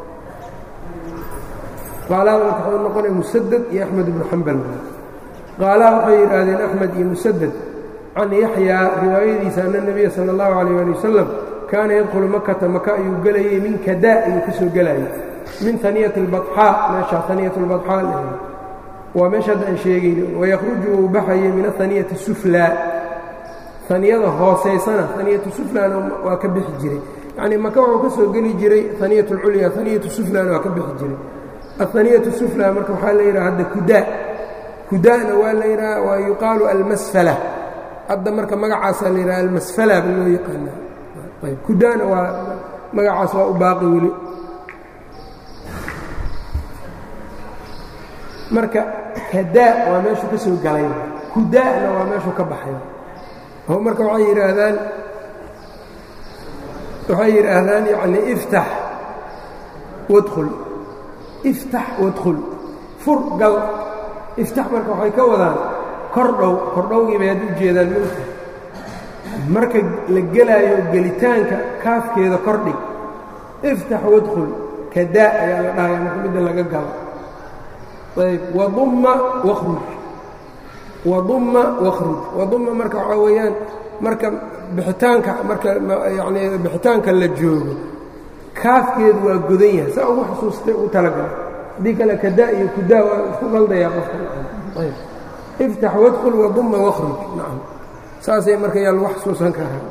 qaalaada marka waxuu noqonaya musaded iyo axmed ibnu xambal qaalaha waxay yidhaahdeen axmed iyo musaded can yaxyaa riwaayadiisa ana nebiya sala اllahu alayh ali wasalam kaana yadkhulu makata maka ayuu gelayey min kada ayuu ka soo gelayay min haniyati اlbaxaa meesha haniyat اlbaxaa la waa meesha hadda aan sheegayno wayakhruju uu baxayay min ahaniyati suflaa haniyada hoosaysana haniyatu suflaana waa ka bixi jiray yacnii maka wuxuu ka soo geli jiray haniyat اlculya haniyatu suflaana waa ka bixi jiray ahaniyatu sufla marka waxaa la yidhaha hadda kudaa kudaana waa la yidhaha waa yuqaalu almasfala hadda marka magacaasaa la yidhaha almasfala ba loo yaqaanaa ayb kudaana waa magacaas waa u baaqi weli marka kadaa waa meeshuu ka soo galay kudaana waa meeshuu ka baxay oo marka waxay yidhaahdaan waxay yidhaahdaan yacni iftax wadkhul iftax wadkhul fur gal iftax marka waxay ka wadaan kordhow kordhowgii bay hadda u jeedaan mulka marka la gelaayo gelitaanka kaafkeeda kordhig iftax wadkhul kadaa ayaa la dhahaya marka midda laga galo ayb wadumma wakhruj wadumma wakhruj wadumma marka waxaa weeyaan marka bixitaanka marka yacnii bixitaanka la joogo kaafkeedu waa godan yahay saa ugu xusuustay u talagala haddii kale kadaa iyo kudaa waa isku qaldayaa qofka ayb iftax wadkhul wadumma wakhruj nacam saasay marka yaa lagu xasuusan karaa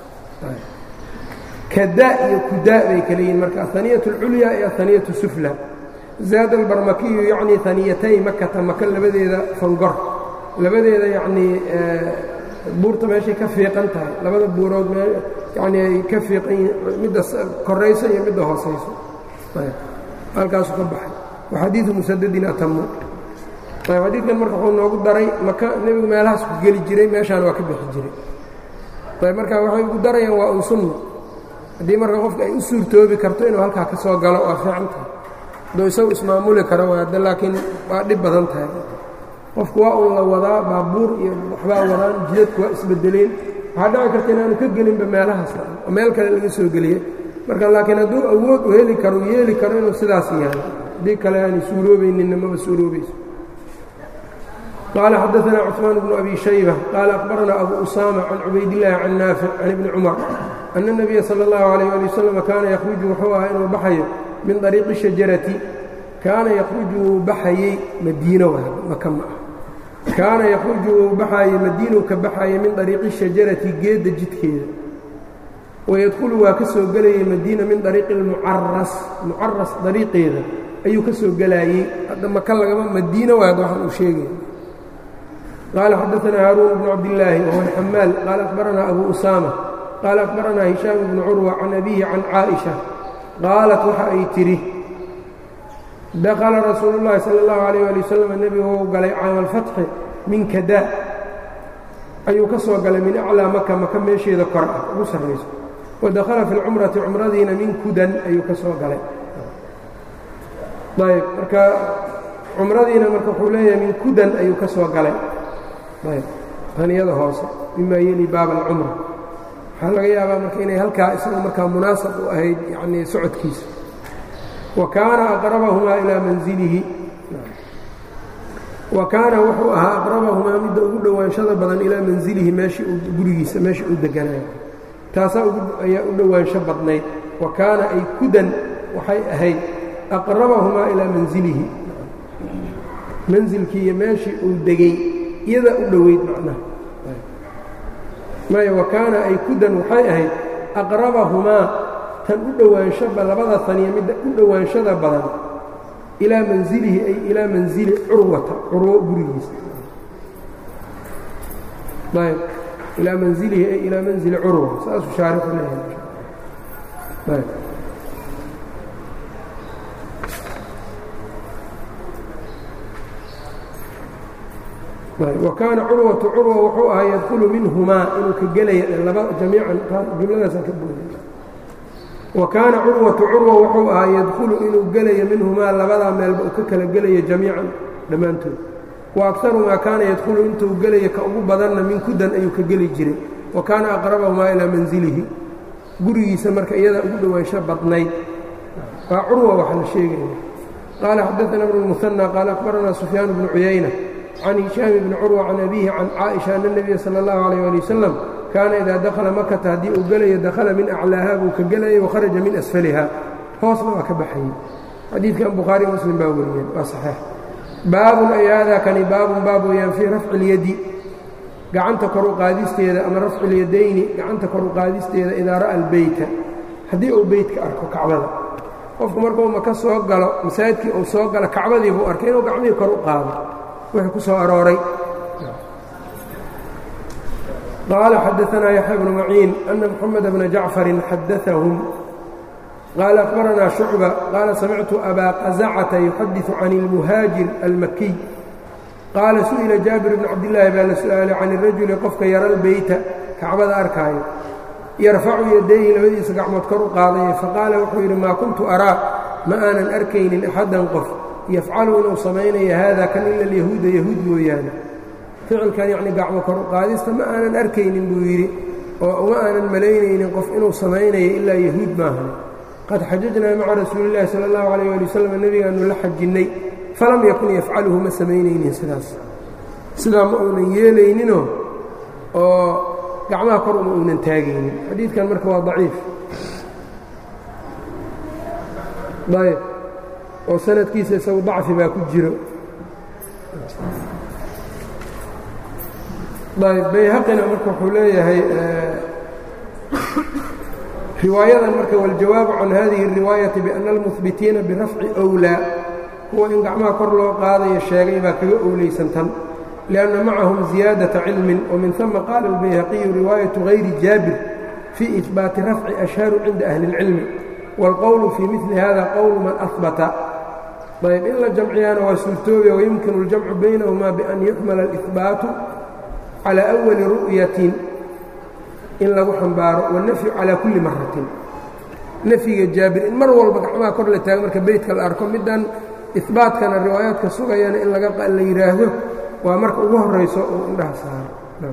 kadaa iyo kudaa bay kala yihin marka ahaniyat اlculya iyo ahaniyat sufla zaada albarmakiyu yacnii haniyatay makata maka labadeeda fangor labadeeda yacnii buurta meeshay ka fiiqan tahay labada buurood yacnii ay ka fiiqan yihin midda korayso iyo midda hoosayso halkaasuu ka baxay wa xadiidu musadadin atamu ayb xadiidkan marka wuxuu noogu daray maka nebigu meelahaas ku geli jiray meeshaan waa ka bixi jiray ayb marka waxay ugu darayaan waa un sunna haddii marka qofka ay u suurtoobi karto inuu halkaa ka soo galo waa fiican tahay hadduu isagu ismaamuli karo waada laakiin waa dhib badan tahay qofku waa un la wadaa baabuur iyo waxbaa wadaan jidadku waa isbedeleen waxaa dhici karta inaanu ka gelinba meelahaas oo meel kale laga soo geliyey marka laakiin hadduu awood u heli karo yeeli karo inuu sidaas yahay haddii kale aanay suuroobayninna maba suuroobayso قال xdثna cثmaan بن أbي شhيبة qال أخبرna أbو أsامة عن cubaydاللahi عن ناaفع عن iبن cمر أن النبيa slى الlه عليه لي وsلم kaana ykhرuج wuxuu ahaa inuu baxayo min طريiqi الشhaجaرaةi kaana ykhruج wuu baxayey madiino maka ma ah kaana ykhruجu wuu baxaayey madiinuu ka baxayay min طariiqi الشhaجaرaةi geedda jidkeeda وydkulu waa ka soo gelayay madiina min طariiqi الmucaras mucaras طariiqeeda ayuu ka soo gelaayey hadda maka lagama madiino waad waxaan uu sheegaya قال xدثنا هاrون بن عبداللahi وهو الحmاal qال أخبرنا أbو أسامة qال أخبرنا هiشام بن عروة عن أبيه عن cائشة qاaلت waxa ay tidhi دخلa رasuuل اللahi صلى الله عليه ولي وسلم nebigu wuu galay caama الفaتحi min kada ayuu ka soo galay min أعlىa maka maka meesheeda kor ah ugu sarrayso وadakلa في الcمرaةi cumradiina min kudan ayuu ka soo galay ayb marka cumradiina marka wuxuu leeyahay min kudan ayuu ka soo galay ayb haniyada hoose mima yeli baab alcumra waxaa laga yaabaa marka inay halkaa isaga markaa munaasab u ahayd yanii socodkiisa wa kaana aqrabahumaa ilaa manzilihi wa kaana wuxuu ahaa aqrabahumaa midda ugu dhowaanshada badan ilaa manzilihi meeshii uu gurigiisa meeshii uu deganayo taasaa ayaa u dhowaansho badnayd wa kaana ay kudan waxay ahayd aqrabahumaa ilaa manzilihi manzilkii iyo meeshii uu degey iyadaa u dhoweyd macnaha maya wa kaana ay kudan waxay ahayd aqrabahumaa tan u dhowaanshoba labada taniya midda u dhowaanshada badan ilaa manzilihi ay ilaa manzili curwata curwo gurigiisa ayb ilaa manzilihi ay ilaa manzili curwa saasuu shaarixu leeyahay wa kaana curwatu curwa wuxuu ahaa yadkulu minhumaa inuu ka gelaya laba jamiican jumladaasaan ka booday wa kaana curwatu curwa wuxuu ahaa yadkhulu inuu gelayo minhumaa labadaa meelba uu ka kala gelayo jamiican dhammaantood wa akaru maa kaana yadkhulu intuu gelayo ka ugu badanna min kudan ayuu ka geli jiray wa kaana aqrabahumaa ilaa manzilihi gurigiisa marka iyadaa ugu dhowaansho badnayd waa curwa waxa la sheegaya qaala xadaana bnu muhanى qaala akhbaranaa sufyaan bnu cuyayna can hishaam bni curwa can abiihi can caaisha ana nebiya sala اllahu alayh ali wasalam kaana idaa dakhala makata haddii uu gelayo dakhala min aclaaha buu ka gelayay wakharaja min asfaliha hoosna waa ka baxayey xadiidkan bukhaari muslim baa wariyeen waa saxiix baabun ay haadaa kani baabun baab weeyaan fii rafci اlyadi gacanta kor u qaadisteeda ama rafci اlyadayni gacanta kor u qaadisteeda idaa ra'a albeyta haddii uu beytka arko kacbada qofku markuu maka soo galo masaajidkii uu soo galo kacbadii buu arkay inuu gacmihii kor u qaado wixii ku soo arooray qaala xadaanaa yaxya bnu maciin ana moxameda bna jacfarin xadaahum qaala akhbaranaa shucba qaala samictu abaa qazacata yuxadiثu can اlmuhaajir almakiy qaala su'ila jaabir bn cabdillaahi baa la su'aalay can irajuli qofka yara lbeyta kacbada arkaayo yarfacu yadayhi labadiisa gacmood kor u qaadaya faqaala wuxuu yidhi maa kuntu araa ma aanan arkaynin axaddan qof yafcalu inuu samaynayo haada kan ila alyahuuda yahuud mooyaane ficilkan yacni gacmo kor u qaadista ma aanan arkaynin buu yidhi oo uma aanan malaynaynin qof inuu samaynayo ilaa yahuud maahan qad xajajnaa maca rasuulillahi sala allahu calayh ali wasalam nebigaannu la xajinnay falam yakun yafcaluhu ma samaynaynin sidaas sidaa ma uunan yeelayninoo oo gacmaha kor uma uunan taagaynin xadiidkan marka waa daciif ayb oo sanadkiisa isagu dacfi baa ku jiro ayb bayhaqina marka wuxuu leeyahay riwaayadan marka waاljawaabu can hadihi الriwaayati biأna almuhbitiina birafci أwlaa kuwa in gacmaha kor loo qaadayo sheegay baa kaga owlaysan tan لأnna macahum ziyaadaةa cilmin وmin ثuma qaala الbayhaqiyu riwaayaةu غayri jaabir fii إihbaati rafci ashharu cinda ahli الcilmi wاlqowlu fii mili hada qowlu man ahbata ayb in la jamciyaana waa suurtoobiya wayumkinu اljamcu baynahumaa bian yuxmala اlإhbaatu calى أwali ru'yatin in lagu xambaaro wالnafyu calى kuli maratin nafyiga jaabir in mar walba gacmaha kor la taago marka beytka la arko middan ihbaatkana riwaayaadka sugayana in la yidhaahdo waa marka ugu horayso uu indhaha saaro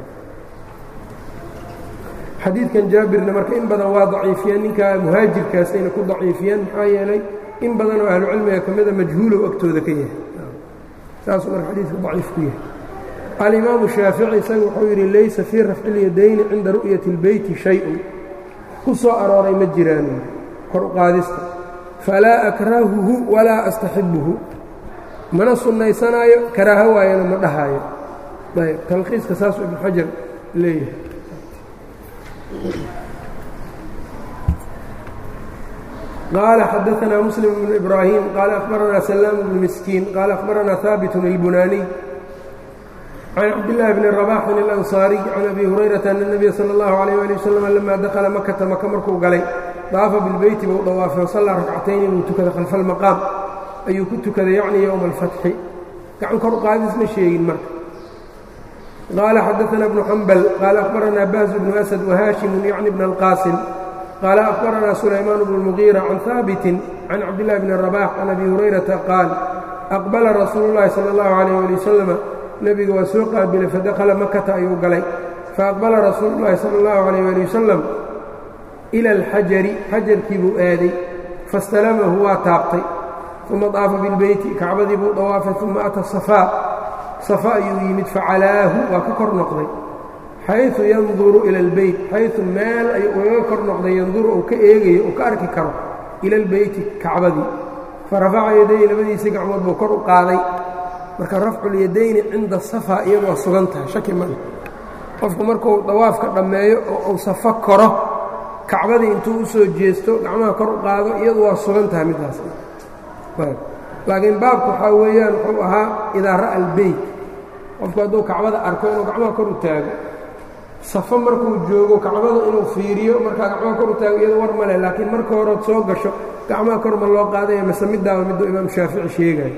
xadiidkan jaabirna marka in badan waa daciifiyeen ninkaa muhaajirkaasayna ku daciifiyeen maxaa yeelay in badan oo ahlucilmiga ka mida majhuulow agtooda ka yahay saasuu marka xadiidka daciif ku yahay alimaamu shaafici isaga wuxuu yidhi laysa fii rafci اlyadayni cinda ru'yati اlbeyti shay-un ku soo arooray ma jiraan kor u qaadista falaa akrahuhu walaa astaxibuhu mana sunnaysanaayo karaaho waayana ma dhahaayo ayb talkhiiska saasuu ibnu xajar leeyahay qaala xadaanaa muslim bnu ibraahim qaala akhbaranaa salaam bnu miskiin qaala akhbaranaa haabitun اlbunaaniy can cabdillaahi bni rabaxin اlansaariy can abi hurayrata ana nebiya sala اllahu alayh ali wasalam lamaa dakhala makata maka markuu galay daafa bilbeyti buu dhawaafay wasallaa rakcatayni buu tukaday khalfa almaqaam ayuu ku tukaday yacni yowma alfatxi gacan kor qaadis ma sheegin marka qaala xadaanaa bnu xambal qaala akhbaranaa bahzu bnu asad wahaashimun yacni bna alqaasim qaala akhbaranaa sulaymaan bnu lmugiira can haabitin can cabdillahi bni rabax can abi hurayrata qaal aqbala rasuulu llahi sala allahu alayh ali wasalama nebiga waa soo qaabilay fadakhala makata ayuu galay faaqbala rasuulu llahi sala allahu alayh ali wasalam ila alxajari xajarkii buu aaday fastalamahu waa taabtay uma daafa bilbeyti kacbadii buu dhawaafay uma ata safaa safa ayuu yimid facalaahu waa ka kor noqday xayثu yanduru ila اlbeyt xayثu meel ayuu ugaga kor noqday yanduru uu ka eegayo uu ka arki karo ila اlbeyti kacbadii farafaca yadayhi labadiisii gacmood buu kor u qaaday marka rafculyadayni cinda safa iyadu waa sugan tahay shaki male qofku markuu dawaafka dhammeeyo oo uu safo koro kacbadii intuu u soo jeesto gacmaha kor u qaado iyadu waa sugan tahay middaas laakiin baabku waxaa weeyaan wuxuu ahaa idaa ra'a albeyt qofku hadduu kacbada arko inuu gacmaha kor u taago safo markuu joogo kacbada inuu fiiriyo markaa gacmaha kor u taago iyadu war male laakiin marka horeod soo gasho gacmaha kor ma loo qaadaya mase middaaba miduu imaam shaafici sheegayo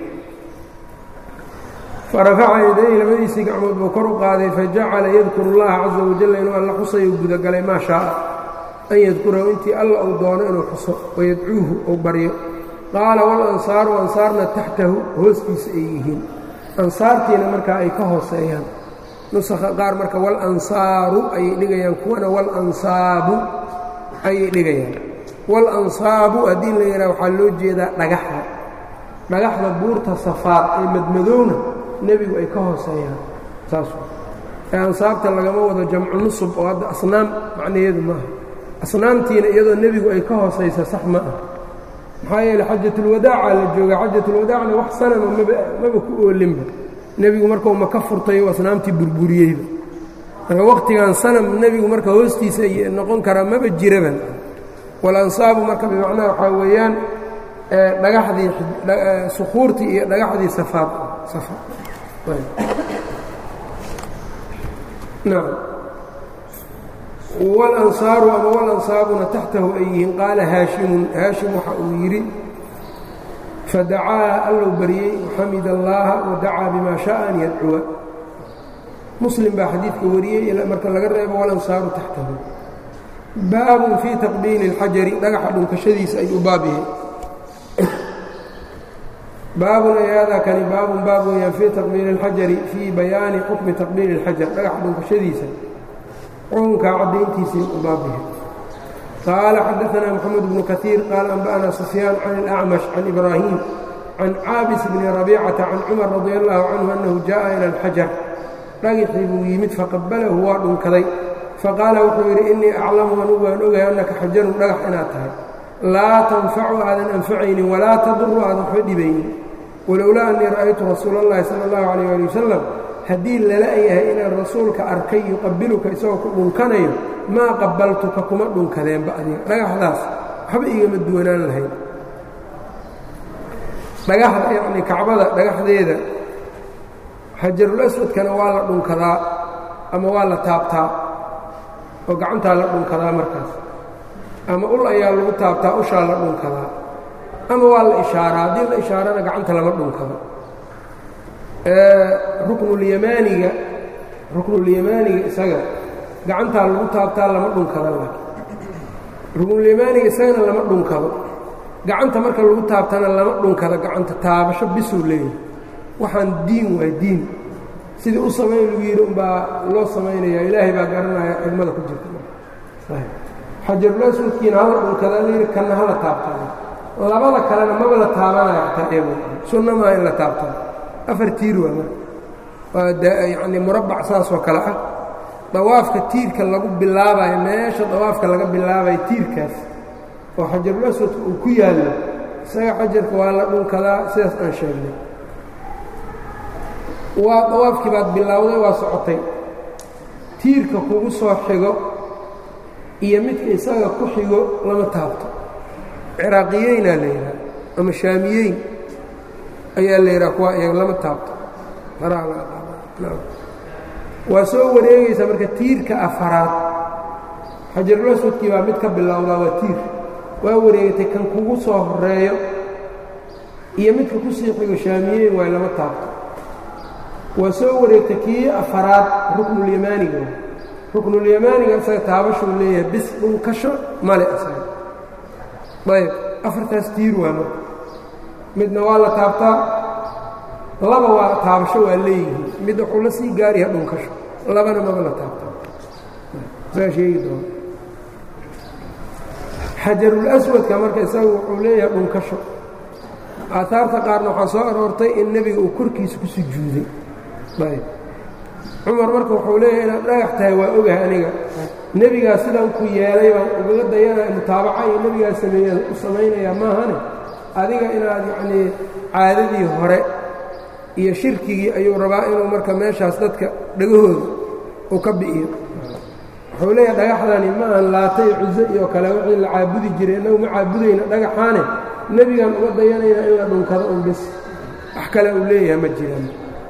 farafaca yadayhi labadiisii gacmood buu kor u qaaday fajacala yadkuru اllaha caza wajalla inuu alla xusayu gudagalay maa shaaa an yadkurahu intii alla uu doono inuu xuso wayadcuuhu uu baryo qaala walansaaru ansaarna taxtahu hoostiisa ay yihiin ansaartiina markaa ay ka hooseeyaan nusakha qaar marka walansaaru ayay dhigayaan kuwana walansaabu ayay dhigayaan walansaabu haddii la yidhaha waxaa loo jeedaa dhagaxda dhagaxda buurta safaad ee madmadowna nebigu ay ka hooseeyaan saas ee ansaabta lagama wado jamcu nusub oo hadda asnaam macnaheedu maaha asnaamtiina iyadoo nebigu ay ka hoosaysa sax ma ah maxaa yeele xajatulwadaaca la jooga xajatulwadaacna wax sanama maba maba ku oolinba nebigu markuu maka furtayo asnaamtii burburiyeyba marka wakhtigan sanam nebigu marka hoostiisa noqon karaa maba jiraban walansaabu marka bimacnaha waxaa weeyaan dhagaxdii sukuurtii iyo dhagaxdii safaad nacam walansaaru ama walansaabuna taxtahu ay yihiin qaala haashimun haashim waxa uu yidhi fadacaa allow baryey waxamid allaaha wadacaa bimaa shaءa an yadcuwa muslim baa xadiidka wariyey marka laga reebo walansaaru taxtahu baabun fii taqbiili اlxajari dhagaxa dhunkashadiisa ayuu baab yahay baabun ayaadaa kani baabun baab weeyaan fii taqbiili اlxajari fii bayaani xukmi taqbiili اlxajar dhagaxa dhunkashadiisa xukunkaa caddayntiisii u baab yahay qaala xadaanaa moxamed bnu kaiir qaala anba'anaa sufyaan can اlأcmash can ibraahim can caabis bni rabiicata can cumar radi allahu canhu annahu jaءa ila اlxajar dhagixii buu yimid faqabalahu waa dhunkaday faqaala wuxuu yidhi innii aclamu anugu waan ogahay annaka xajarun dhagax inaad tahay laa tanfacu aadan anfacaynin walaa taduru aadan waxba dhibaynin walowlaa annii ra'aytu rasuula اllahi sala اllahu calayh ali wasalam haddii lala yahay inaan rasuulka arkay yuqabiluka isagoo ku dhunkanayo maa qabaltuka kuma dhunkadeenba adiga dhagaxdaas waxba igama duwanaan lahayn dhagaxda yacnii kacbada dhagaxdeeda xajarul aswadkana waa la dhunkadaa ama waa la taabtaa oo gacantaa la dhunkadaa markaas ama ul ayaa lagu taabtaa ushaa la dhunkadaa ama waa la ishaaraa haddii la ishaarana gacanta lama dhunkado ruknulyamaaniga ruknulyamaaniga isaga gacantaa lagu taabtaa lama dhunkado laakiin ruknulyamaaniga isagana lama dhunkado gacanta marka lagu taabtana lama dhunkado gacanta taabasho bisuu leeyahay waxaan diin waa diin sidii u samayn lagu yidhi umbaa loo samaynaya ilaahay baa garanaya xigmada ku jirta xajarulaswadkiina hala dhunkadaa layidhi kanna hala taabtana labada kalena maba la taabanaya xataa eego sunna maa in la taabtana afar tiir waa marka waa yacnii murabbac saasoo kale ah dawaafka tiirka lagu bilaabayo meesha dawaafka laga bilaabayo tiirkaas oo xajarulaswadka uu ku yaallo isaga xajarka waa la dhunkadaa sidaas aan sheegnay waa dawaafkii baad bilowday waa socotay tiirka kugu soo xigo iyo midka isaga ku xigo lama taabto ciraaqiyeynaa la yidhaha ama shaamiyeyn ayaa la yidhaha kuwa iyaga lama taabto waa soo wareegaysaa marka tiirka afaraad xajarulaswadkii baa mid ka bilowdaa waa tiir waa wareegatay kan kugu soo horeeyo iyo midka ku sii xigo shaamiyeyn waay lama taabto waa soo wareegtay kii afaraad ruknulyamaaniga ruknulyamaaniga isaga taabashuu leeyahay bis dhunkasho male isaga ayb afartaas tiir waa marka midna waa la taabtaa laba waa taabasho waa leeyihiin mid wuxuu la sii gaariha dhunkasho labana maba la taabtaa saa sheegi doona xajarulaswadka marka isaga wuxuu leeyahay dhunkasho aaaarta qaarna waxaa soo aroortay in nebiga uu korkiisa ku sujuuday ayb cumar marka wuxuu leeyahay inaad dhagax tahay waa ogahay aniga nebigaa sidaan ku yeelay baan ugaga dayanaya mutaabaca iyo nebigaa sameeya u samaynayaa maahane adiga inaad yacnii caadadii hore iyo shirkigii ayuu rabaa inuu marka meeshaas dadka dhagahooda uu ka bi'iyo wuxuu leeyahay dhagaxdani ma aan laatay cuso iyo kale wixii la caabudi jiray innagu ma caabudayna dhagaxaane nebigaan uga dayanayna in la dhunkado un bis wax kale uu leeyahay ma jiraan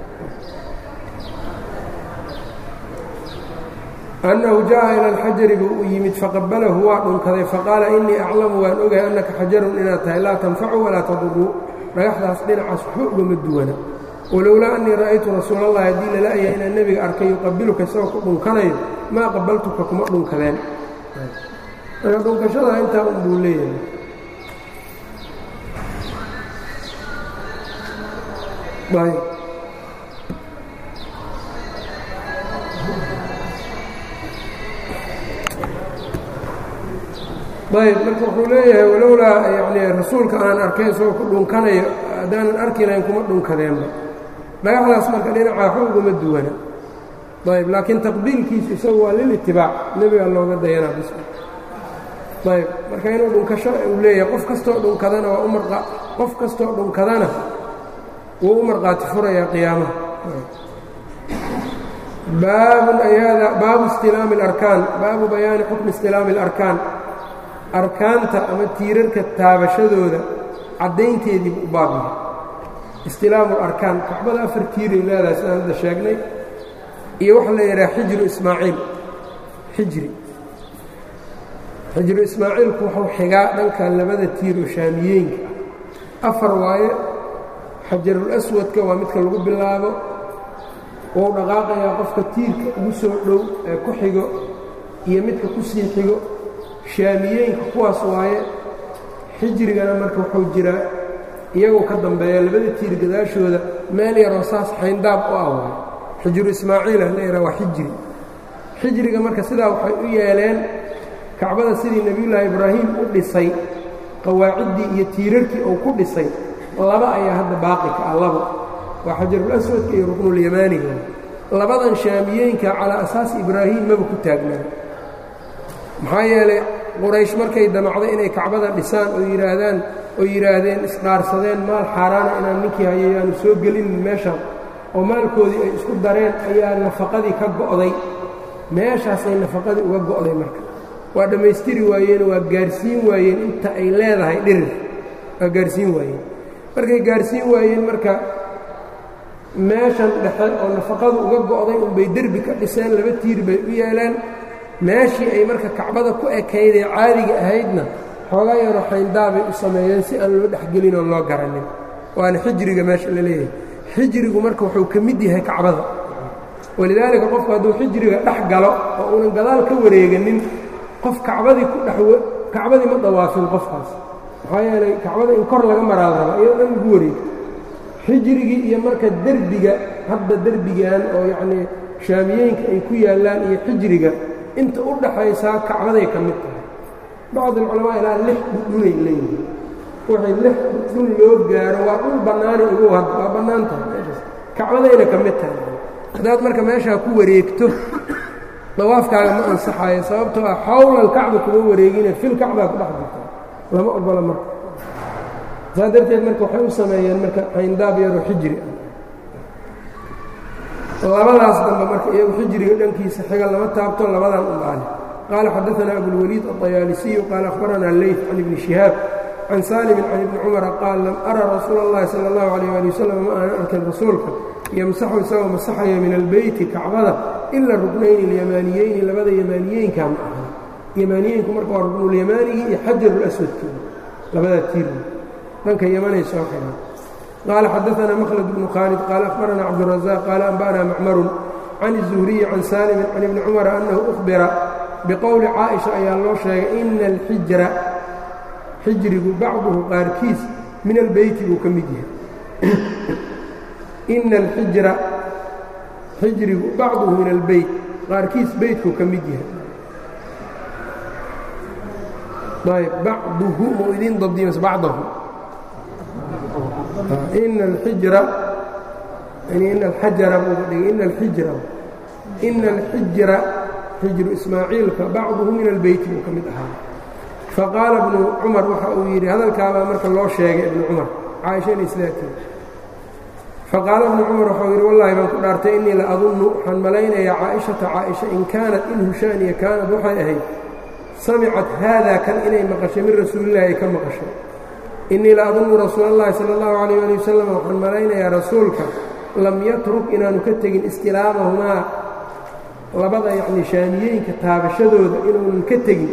annahu jaءa ilى اlxajari buu u yimid faqabalahu waa dhunkaday faqaala inii aclamu waan ogahay annaka xajarun inaad tahay laa tanfacu walaa taduru dhagaxdaas dhinacaas waxba ugama duwana walowlaa annii ra'aytu rasuul اllahi haddii lala-ya inaan nebiga arkay yuqabiluka isagoo ku dhunkanayo maa qabaltuka kuma dhunkadeen marka dhunkashada intaa un buu leeyahay ayb ayb marka wuxuu leeyahay walowlaa yani rasuulka aan arkay isagoo ku dhunkanayo haddaanan arki lahayn kuma dhunkadeenba dhagaxdaas marka dhinaca waxba uguma duwana ayb laakiin taqbiilkiisu isagu waa lilitibaac nebiga looga dayanaa bis ayb marka inuu dhunkasho uu leeyahay qof kastoo dhunkadana waa umar qof kastoo dhunkadana wuu u marqaati furayaa qiyaamaha baabun ayaada baabu istilaami اlarkaan baabu bayaani xukmi istilaami اlarkaan arkaanta ama tiirarka taabashadooda caddaynteedii buu u baab yahay istilaamu اlarkaan kacbada afar tiiray leedahay sidaan hadda sheegnay iyo waxa la yidhaha xijru ismaaciil xijri xijru ismaaciilku wuxuu xigaa dhanka labada tiir oo shaamiyeenka ah afar waaye xajarul aswadka waa midka lagu bilaabo wou dhaqaaqayaa qofka tiirka ugu soo dhow ee ku xigo iyo midka ku sii xigo shaamiyeenka kuwaas waaye xijrigana marka wuxuu jiraa iyagoo ka dambeeya labada tiir gadaashooda meel yaroo saas xayndaab u ah waaye xijru ismaaciilah la yidhaha waa xijri xijriga marka sidaa waxay u yeeleen kacbada sidii nebiyullaahi ibraahim u dhisay qawaaciddii iyo tiirarkii uu ku dhisay laba ayaa hadda baaqi ka ah labo waa xajarul aswadka iyo ruknulyamaaniga labadan shaamiyeenka calaa asaasi ibraahim maba ku taagnaa maxaa yeelay quraysh markay damacday inay kacbada dhisaan oo yidhaahdaan oo yidhaahdeen isdhaarsadeen maal xaaraana inaan ninkii hayayaanu soo gelinin meeshaan oo maalkoodii ay isku dareen ayaa nafaqadii ka go'day meeshaasay nafaqadii uga go'day marka waa dhammaystiri waayeen waa gaarsiin waayeen inta ay leedahay dhirir waa gaarsiin waayeen markay gaarsiin waayeen marka meeshan dhexe oo nafaqadu uga go'day unbay derbi ka dhiseen laba tiir bay u yeeleen meeshii ay marka kacbada ku ekaydee caadiga ahaydna xoogaa yaroo xayndaabay u sameeyeen si aan loo dhexgelin oo loo garanin waana xijriga meesha la leeyahay xijrigu marka wuxuu ka mid yahay kacbada walidaalika qofku hadduu xijriga dhex galo oo uunan gadaal ka wareeganin qof kacbadii ku dhex kacbadii ma dawaafin qofkaas maxaa yeelay kacbada in kor laga maraa la rabaa iyadoo dhan lagu wareego xijrigii iyo marka derbiga hadda derbigan oo yacnii shaamiyeenka ay ku yaallaan iyo xijriga inta u dhaxaysaa kacbaday ka mid tahay bacd alculamaa ilaa lix dhudhunay leeyihiin wixii lix dhudhun loo gaaro waa dhul bannaani ugu had waa bannaan tahay meeshaas kacbadayna ka mid tahay haddaad marka meeshaa ku wareegto dawaafkaaga ma ansaxaayo sababtoo ah xawlal kacba kuma wareegine fil kacbaa ku dhex jirta lama ogola marka saa darteed marka waxay u sameeyeen marka xayndaab yaroo xijri ah labadaas dambe marka iyagu xijriga dhankiisa xiga lama taabto labadan umbaale qaala xadaثana abulwaliid aلطayaalisiyu qaala akhbarana leyt can ibni shihaab can saalimin can ibni cumara qaal lam ara rasuula اllahi salى اllahu alيyh ali wasalam ma aanan arkin rasuulka yamsaxu isagoo masaxaya min albeyti kacbada ila ruknayni اlyamaaniyeyni labada yamaaniyeynka ma aha yamaaniyeynku marka waa ruknulyamaanigi iyo xajarulaswadkooda labadaa tiir dhanka yamanay soo xigaan qaala xadaثana mkhlad bnu khaalid qaala akhbarana cabduلrazaq qaala anba'na macmarun can الzuhriyi can saalimin can ibni cumara annahu uhbira biqowli caaئiشha ayaa loo sheegay ina alxijra xijrigu bacduhu qaarkiis min albeyti buu ka mid yahay ina alxijra xijrigu bacduhu min albeyt qaarkiis beytkuu ka mid yahay ayb bacduhu mau idiin dabdimas bacdahu ina alxijra ina alxajara buuga dhigay ina alxijra ina alxijra xijru ismaaciilka bacduhu min albeyti buu ka mid ahaa faqaala ibnu cumar waxa uu yidhi hadalkaabaa marka loo sheegay ibnu cumar caaisha inay islaatiin faqaala ibnu cumar waxau yidhi wallahi baan ku dhaartay innii la adunnu waxaan malaynayaa caaishata caaisha in kaanat in hushaaniya kaanad waxay ahayd samicat haadaa kan inay maqashay min rasuulillahi ay ka maqashay innii la adunnu rasuula allahi sala allahu calayh ali wasalam waxaan malaynayaa rasuulka lam yatruk inaanu ka tegin istilaamahumaa labada yacni shaamiyeenka taabashadooda inuunan ka tegin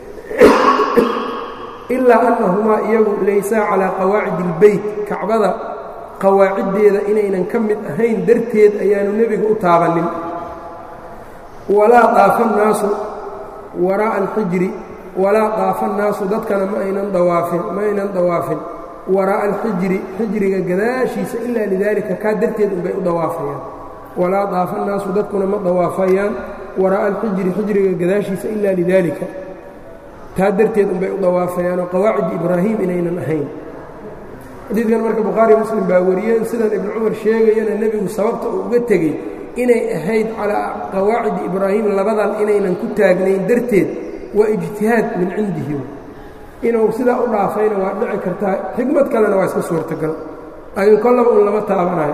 ilaa annahumaa iyagu laysaa calaa qawaacidi ilbeyt kacbada qawaaciddeeda inaynan ka mid ahayn darteed ayaanu nebiga u taabannin walaa daafa nnaasu waraa'a alxijri walaa daafa annaasu dadkana ma aynan dawaafin ma aynan dawaafin waraa'a alxijri xijriga gadaashiisa ilaa lidaalika kaa darteed unbay u dawaafayaan walaa daafa annaasu dadkuna ma dawaafayaan waraa'a alxijri xijriga gadaashiisa ilaa lidaalika taa darteed unbay u dawaafayaanoo qawaacidi ibraahim inaynan ahayn xadiidkan marka bukhaari muslim baa wariyeen sidan ibnu cumar sheegayana nebigu sababta uu uga tegey inay ahayd calaa qawaacidi ibraahim labadan inaynan ku taagnayn darteed waa ijtihaad min cindihi inuu sidaa u dhaafayna waa dhici kartaa xikmad kalena waa iska suurtagal ayuu kollaba un lama taabanayo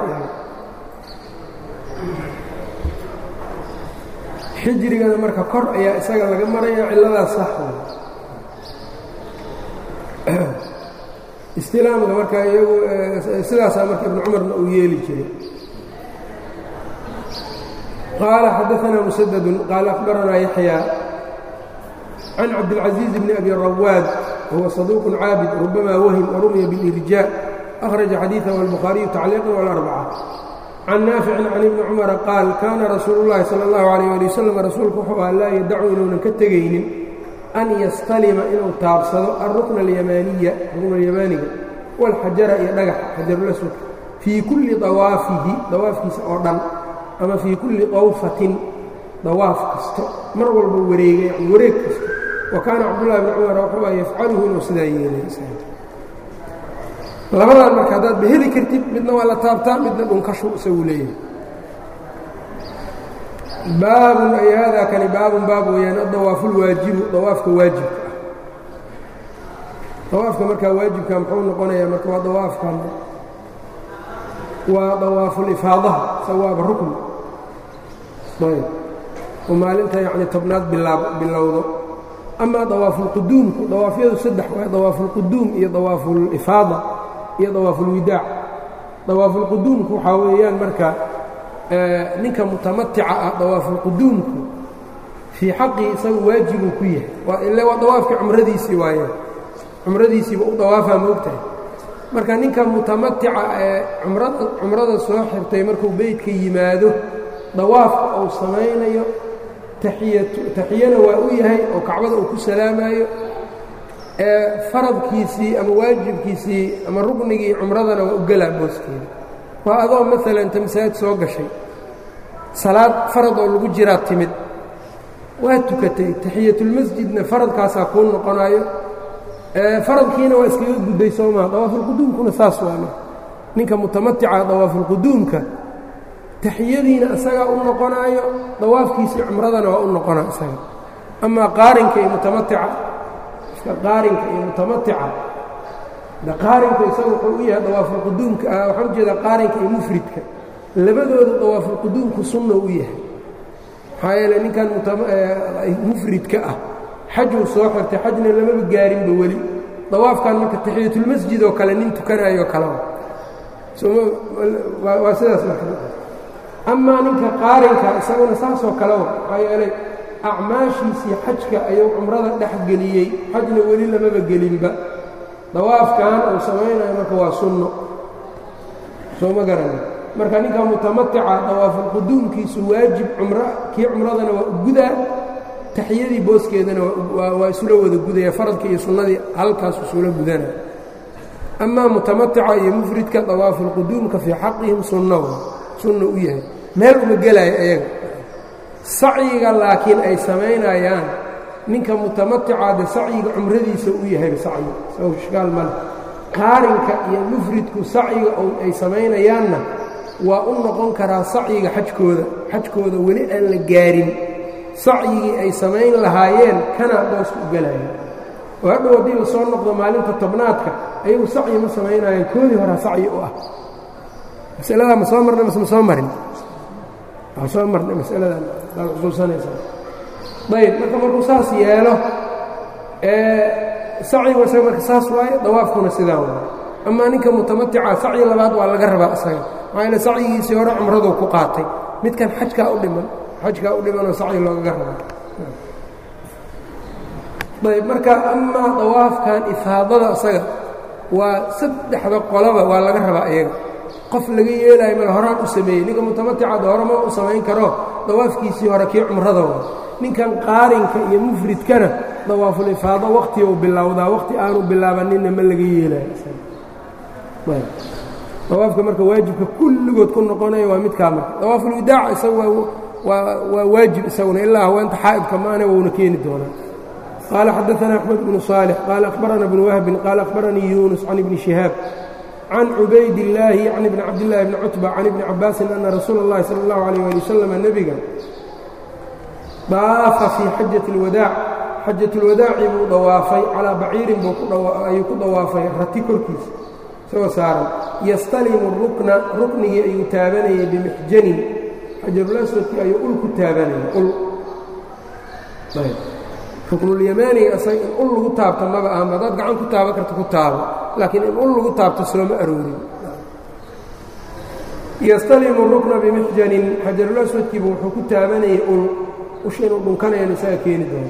xijrigana marka kor ayaa isaga laga maraya cilladaas sax istilaamka marka iyagu sidaasaa marka ibnu cumarna uu yeeli jiray qaala xadaanaa musadadun qaala akhbaranaa yaxyaa can cabdilcaزiiz bni abi rawaad wahuwa saduuqun caabid rubamaa wahim warumiya biاlirjaa akhraja xadiiثahu albukhaariyu tacliiqan wاlarbaca can naaficin can ibni cumara qaal kaana rasuulu اllahi salى اllahu alayh ali wasalam rasuulku wuxuu aha laa yadacu inuunan ka tegaynin an yastalima inuu taabsado alrukna alyamaaniya rukna alyamaaniga wاlxajara iyo dhagax xajarulaswad fii kulli dawaafihi dawaafkiisa oo dhan ama fii kulli dawfatin dawaaf kasto mar walba wareega yani wareeg kasto wa kaana cabdullahi bni cumar wuxuu ah yafcaluhu inuu sidaa yeelay labadan marka haddaad ba heli kartid midna waa la taabtaa midna dhunkashu isagu leeyahay baabun ay haadaa kani baabun baab weeyaan adawaafuulwaajibu dawaafka waajibka ah dawaafka markaa waajibka muxuu noqonayaa marka waa dawaafkan waa dawaafulifaadaha sawaaba rukn ayb oo maalinta yacni tobnaad bilaab bilowdo amaa dawaafulquduumku dawaafyadu saddex waa dawaafulquduum iyo dawaafulifaada iyo dawaafulwidaac dawaafulquduumku waxaa weeyaan marka ninka mutamatica ah dawaafulquduumku fii xaqii isaga waajibuu ku yahay ile waa dawaafkii cumradiisii waayeen cumradiisiiba u dawaafaa moogtahay marka ninka mutamatica ee cumrada cumrada soo xirtay markuu beydka yimaado dawaafka uu samaynayo taxiyatu taxiyana waa u yahay oo kacbada uu ku salaamayo ee faradkiisii ama waajibkiisii ama ruknigii cumradana waa u gelaa booskeeda waa adoo maalan inta masaajid soo gashay salaad farad oo lagu jiraa timid waa tukatay taxiyatulmasjidna faradkaasaa kuu noqonayo faradkiina waa iskaga gudday soo maa dawaafulquduumkuna saas waama ninka mutamatica dawaafulquduumka taxiyadiina isagaa u noqonaayo dawaafkiisii cumradana waa u noqona isaga amaa qaarinka iyo mutamatica iska qaarinka iyo mutamatica qaarinka isaga wuxuu u yahay dawaafulquduumka waxaan ujeedaa qaarinka iyo mufridka labadooda dawaafulquduumku sunna u yahay maxaa yeele ninkan mufridka ah xajuu soo xirtay xajna lamaba gaarinba weli dawaafkan marka taxiyatulmasjid oo kale nin tukanayo kalea waa sidaas marka amaa ninka qaarinka isaguna saasoo kalewa maxaa yeelay acmaashiisii xajka ayuu cumrada dhex geliyey xajna weli lamaba gelinba dawaafkan uu samaynayo marka waa sunno soo ma garani marka ninka mutamatica dawaafulquduumkiisu waajib cumro kii cumradana waa u gudaa taxiyadii booskeedana waa isula wada gudaya faradka iyo sunnadii halkaas isula gudana amaa mutamatica iyo mufridka dawaafulquduumka fii xaqihim sunno sunna u yahay meel uma gelaayo ayaga sacyiga laakiin ay samaynayaan ninka mutamatica de sacyiga cumradiisa u yahay sacyi saw ishkaal male qaarinka iyo mufridku sacyiga ay samaynayaanna waa u noqon karaa sacyiga xajkooda xajkooda weli aan la gaarin sacyigii ay samayn lahaayeen kanaa booska u gelaya oo hadhow haddii la soo noqdo maalinta tobnaadka ayagu sacyi ma samaynayaan koodii horaa sacyi u ah masaladaa ma soo marnay mase ma soo marin waa soo marnay masaladan daad xusuusanaysaa ayb marka markuu saas yeelo sacyigu isaga marka saas waaye dawaafkuna sidaa waaye amaa ninka mutamatica sacyi labaad waa laga rabaa isaga maxaa yaele sacyigiisii hore cumraduu ku qaatay midkan xajkaa u dhiman xajkaa u dhimanoo sacyi loogaga rabaa ayb marka amaa dawaafkan ifaadada isaga waa saddexda qolaba waa laga rabaa iyaga qof laga yeelaayo mal horaan u sameeyey ninka mutamaticada horema u samayn karo dawaafkiisii hore kii cumrada waa ninkan qaarinka iyo mufridkana dawaafulifaado waqtiou bilowdaa waqti aanu bilaabaninna ma laga yeelayo dawaafka marka waajibka kulligood ku noqonaya waa midkaa marka dawaafulwidaac isaga waa waajib isaguna ilaa haweenta xaa'idka maane wouna keeni doonaa qaala xadaثana axmed bnu صaalix qaala akhbarana bnu wahbin qaala akhbaranii yuunus can ibni shihaab can cubayd illaahi yacni bni cabdillahi bni cutba can ibni cabaasin ana rasuula اllahi salى اllahu alayh ali wasalam nebiga daafa fii xajati اlwadaac xajat اlwadaaci buu dawaafay calaa baciirin ayuu ku dawaafay rati korkiisa isagoo saaran yastalimu rukna ruknigii ayuu taabanayay bimixjanin xajarulaswadkii ayuu ul ku taabanayay ul ruknulyamaaniga isaga in ul lagu taabto maba ahma haddaad gacan ku taaban karta ku taabo laakiin in ul lagu taabto sooma aroorin yastalimu rukna bimixjanin xajarulaswadkiibu wuxuu ku taabanayay ul usha inuu dhunkanayan isaga keeni doono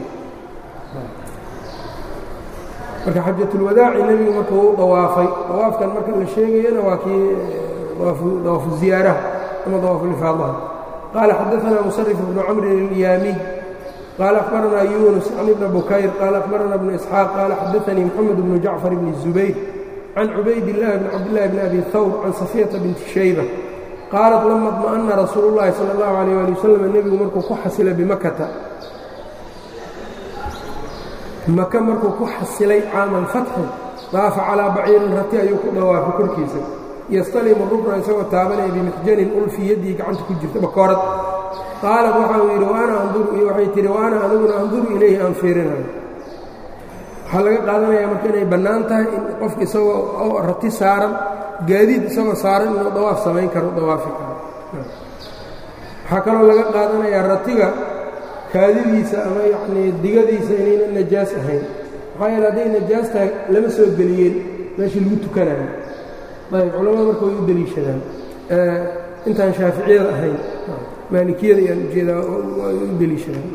marka xajatulwadaaci nebigu marka wuu dawaafay dawaafkan marka la sheegayana waa kii dawaafu ziyaaraha ama dawaafulifaadaha qaala xadaanaa musarif bnu camrin ilyaamiy qaala akhbaranaa yuunus can ibna bukayr qaala akhbarana bnu isxaaq qaala xadaanii moxamed bnu jacfar bni zubayr can cubaydillahi bni cabdillahi bni abi hawr can safiyata binti shayba qaalat lama dma'ana rasuulu llahi sala allahu alayh ali wasalam nebigu markuu ku xasila bimakata maka markuu ku xasilay caama alfatxi daafa calaa baciirin rati ayuu ku dhawaafay korkiisa yastalimu rukna isagoo taabanaya bimixjanin ul fii yaddii gacanta ku jirta bakoorad qaalat waxau yidhi waana anduru waxay tihi wa ana aniguna anduru ilayhi aan fiirinayo waxaa laga qaadanayaa marka inay bannaan tahay in qofka isagoo rati saaran gaadiid isagoo saaran inuu dawaaf samayn karo dawaafi karo waxaa kaloo laga qaadanayaa ratiga kaadidiisa ama yacnii digadiisa inaynan najaas ahayn maxaa yeele hadday najaas tahay lama soo geliyeen meeshii lagu tukanayo ayb culamada marka way u deliishadaan intaan shaaficiyada ahayn maalikiyada ayaan ujeedaa way u deliishadaan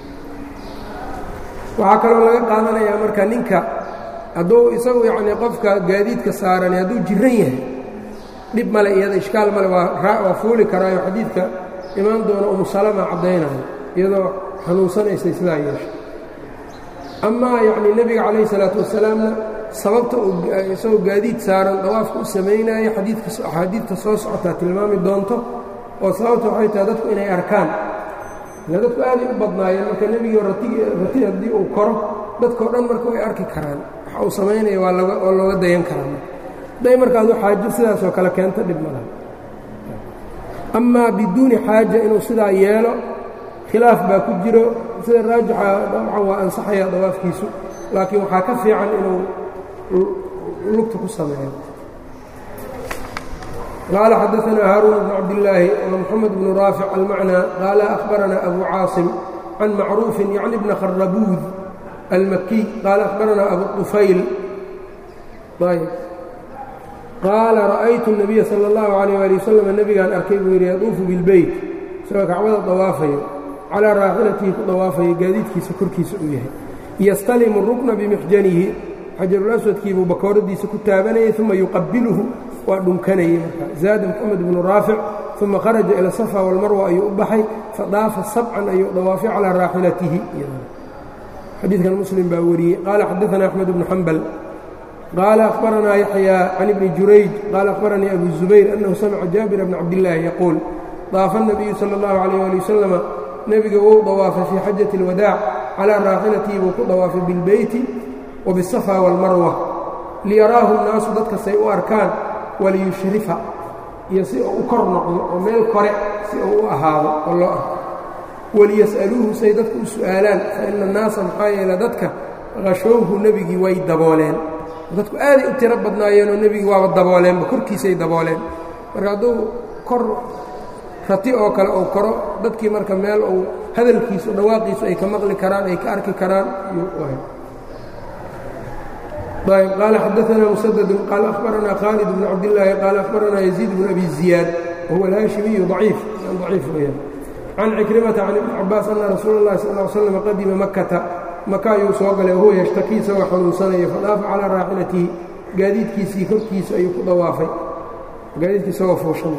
waxaa kaloo laga qaadanayaa marka ninka hadduu isagu yacnii qofka gaadiidka saarani hadduu jiran yahay dhib male iyada ishkaal male waa fuuli karaayo xadiidka imaan doona umu salama caddaynayo iyadoo xanuunsanaysay sidaa yeeshay amaa yacnii nebiga calayhi salaatu wasalaamna sababta isagoo gaadiid saaran dawaafka u samaynaayo xadiidka axaadiidta soo socotaa tilmaami doonto oo sababta waxay tahay dadku inay arkaan ila dadku aaday u badnaayeen marka nebigii rati haddii uu koro dadkao dhan marka way arki karaan waxa uu samaynaya waa waa looga dayan karaa hadday marka adu xaajo sidaasoo kale keento dhib malaha amaa biduuni xaaja inuu sidaa yeelo khilaaf baa ku jiro sida raajixa dabcan waa ansaxaya dawaafkiisu laakiin waxaa ka fiican inuu lugta ku sameeyo qaala xadaanaa haaruun bnu cabdillaahi wa moxamed bnu raafic almacnaa qaala akhbaranaa abu caasim can macruufin yacni bna kharabuud almakiy qaala akhbaranaa abu طufayl ayb qaala ra'aytu الnabiya salى اllahu عalيyه ali wasalam nebigaan arkay buu yidhi yaduufu bilbeyt isagoo kacbada dawaafayo calaa raaxilatihi ku dawaafayo gaadiidkiisa korkiisa uu yahay yastalimu rukna bimixjanihi xajarulaswadkiibuu bakooradiisa ku taabanayay uma yuqabiluhu waa dhunkanayey marka zaada moxamed bnu raafic uma kharaja ila safa walmarwa ayuu u baxay fadaafa sabcan ayuu dawaafay calaa raaxilatihi xadiidkan muslim baa wariyey qaala xadaana axmed bnu xambal qaala akhbaranaa yaxyaa can ibni jurayj qaala akhbaranii abu zubayr annahu samica jaabira bna cabdillaahi yaquul daafa الnabiyu salى اllahu عalيyh ali wasalama nebiga wou dawaafay fii xajati اlwadaac calaa raaxilatihi buu ku dawaafay bilbeyti wa bisafa wاlmarwa liyaraahu الnaasu dadkasay u arkaan waliyushrifa iyo si uu u kor noqdo oo meel kore si uu u ahaado oo loo arko waliyas'aluuhu say dadku u su'aalaan fa ina annaasa maxaa yeele dadka qashowhu nebigii way dabooleen dadku aaday u tiro badnaayeenoo nebigii waaba dabooleenba korkiisay dabooleen marka hadduu kor rati oo kale uu koro dadkii marka meel uu hadalkiisu dhawaaqiisu ay ka maqli karaan ay ka arki karaan ayb qaala xadaanaa musadadun qaala akhbaranaa khaalid bnu cabdillaahi qaala akhbaranaa yaziid bnu abi ziyaad wahuwa alhaashimiyu aciif aciif weyaan can cikrimata can ibni cabaas anna rasuula اllahi sal ly slam qadima makata maka ayuu soo galay wahuwa yashtakii isagoo xanuunsanaya fadaafa calaa raaxilatihi gaadiidkiisii korkiisa ayuu ku dawaafay gaadiidkii isagoo fuushan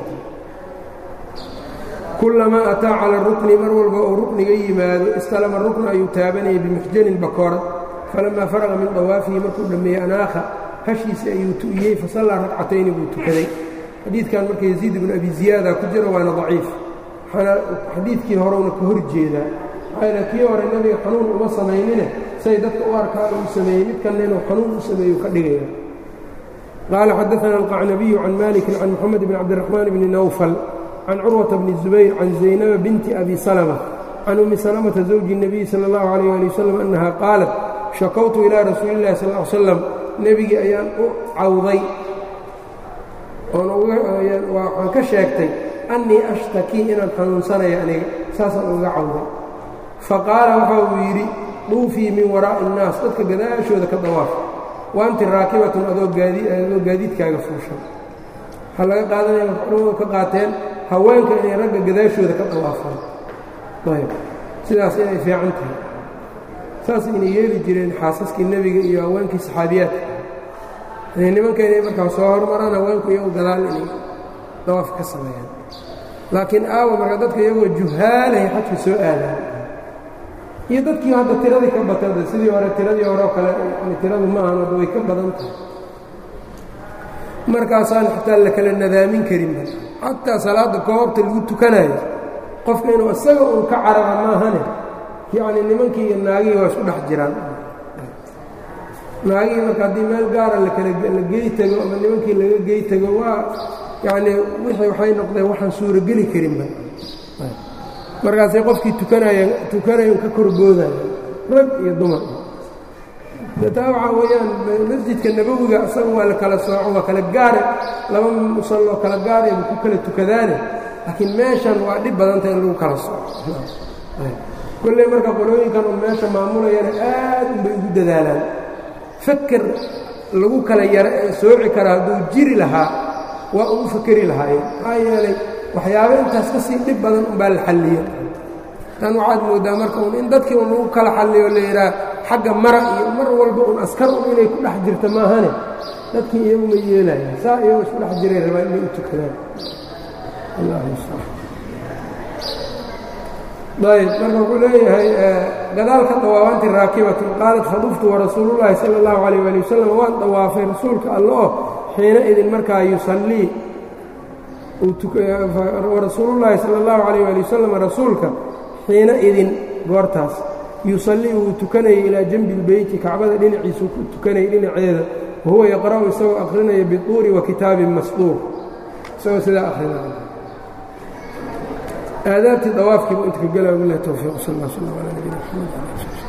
kulamaa ataa cala rukni mar walba uu rukniga yimaado istalama rukna ayuu taabanayay bimixjanin bakoorad falamaa faraqa min dawaafihi markuu dhammeeyey anaakha hashiisa ayuu tu'iyey fasallaa ragcatayni buu tukaday xadiidkan marka yaziid ibnu abi ziyaada ku jiro waana daciif xadiidkii horewna ka hor jeedaa maxaa kii hore nebiga xanuun uma samaynine say dadka u arkaan uu sameeyey midkanna inuu xanuun u sameeyu ka dhigaya qaala xadaana alqacnabiyu can malikin can moxamed bn cabdiraxmaan bni nawfal can curwata bni zubayr can zaynaba binti abi salma can ummi salamata zawji الnabiy salى اllahu alayh ali wasalam annaha qaalat shakawtu ilaa rasuuli اllahi sal l slam nebigii ayaan u cawday waxaan ka sheegtay annii ashtakii inaan xanuunsanayo aniga saasaan uga cawday faqaala waxa uu yidhi duufii min waraa'i الnaas dadka gadaashooda ka dawaaf waanti raakibatun adoo gaadiidkaaga fuushan waxaa laga qaadanaya macluumadu ka qaateen haweenka inay ragga gadaashooda ka dawaafaan ayb sidaas inay fiican tahay saas inay yeeli jireen xaasaskii nebiga iyo haweenkii saxaabiyaadka nimanka inay markaa soo hormaraan haweenku iyagu gadaal inay dawaaf ka sameeyaan laakiin aawa marka dadka iyagoo juhaalahay xajka soo aadaan iyo dadkii hadda tiradii ka batada sidii hore tiradii hore oo kale yani tiradu ma ahan hadda way ka badan tahay markaasaan xataa la kala nadaamin karinba xataa salaadda koobta lagu tukanayo qofka inuu isaga uun ka carara maahane yacni nimankii iyo naagihii waa isku dhex jiraan naagihii marka haddii meel gaara lakala la gey tego ama nimankii laga gey tego waa yacnii wixii waxay noqdeen waxaan suurogeli karinba markaasay qofkii tukanaya tukanayan ka korboodayo rag iyo dumar taa waxaa weeyaan masjidka nabowiga isaga waa la kala sooco waa kala gaare laba musalloo kala gaarayba ku kala tukadaane laakiin meeshan waa dhib badanta in lagu kala sooco kolley marka qolooyinkan uu meesha maamulayana aad unbay ugu dadaalaan faker lagu kala yara ee sooci kara hadduu jiri lahaa waa ugu fakeri lahaayeen maxaa yeelay waxyaabo intaas ka sii dhib badan umbaa la xalliyo tan waxaad mooddaa marka un in dadkii un lagu kala xalliyo la yidhaah xagga mara iyo mar walba un askar un inay ku dhex jirto maahane dadkii iyagu ma yeelayan saa iyagoo isku dhex jiray rabaa inay u tukadaan ayb marka wuxuu leeyahay gadaalka dawaabaanti raakibatun qaalat faduftu warasuulullaahi sala allahu calayh ali wasalam waan dawaafay rasuulka alla oo xiina idin markaa yusallii warasuulullaahi sala allahu calayh ali wasalam rasuulka xiina idin goortaas yusallii wuu tukanayay ilaa janbi ilbeyti kacbada dhinaciisuu ku tukanayay dhinaceeda wahuwa yaqra'u isagoo akhrinaya bituuri wa kitaabin masduur isagoo sidaa akhrinaya aadaabtii dawaafkiibu inta ka gala bilah towfiiq sal lla slam ala nabina mxamed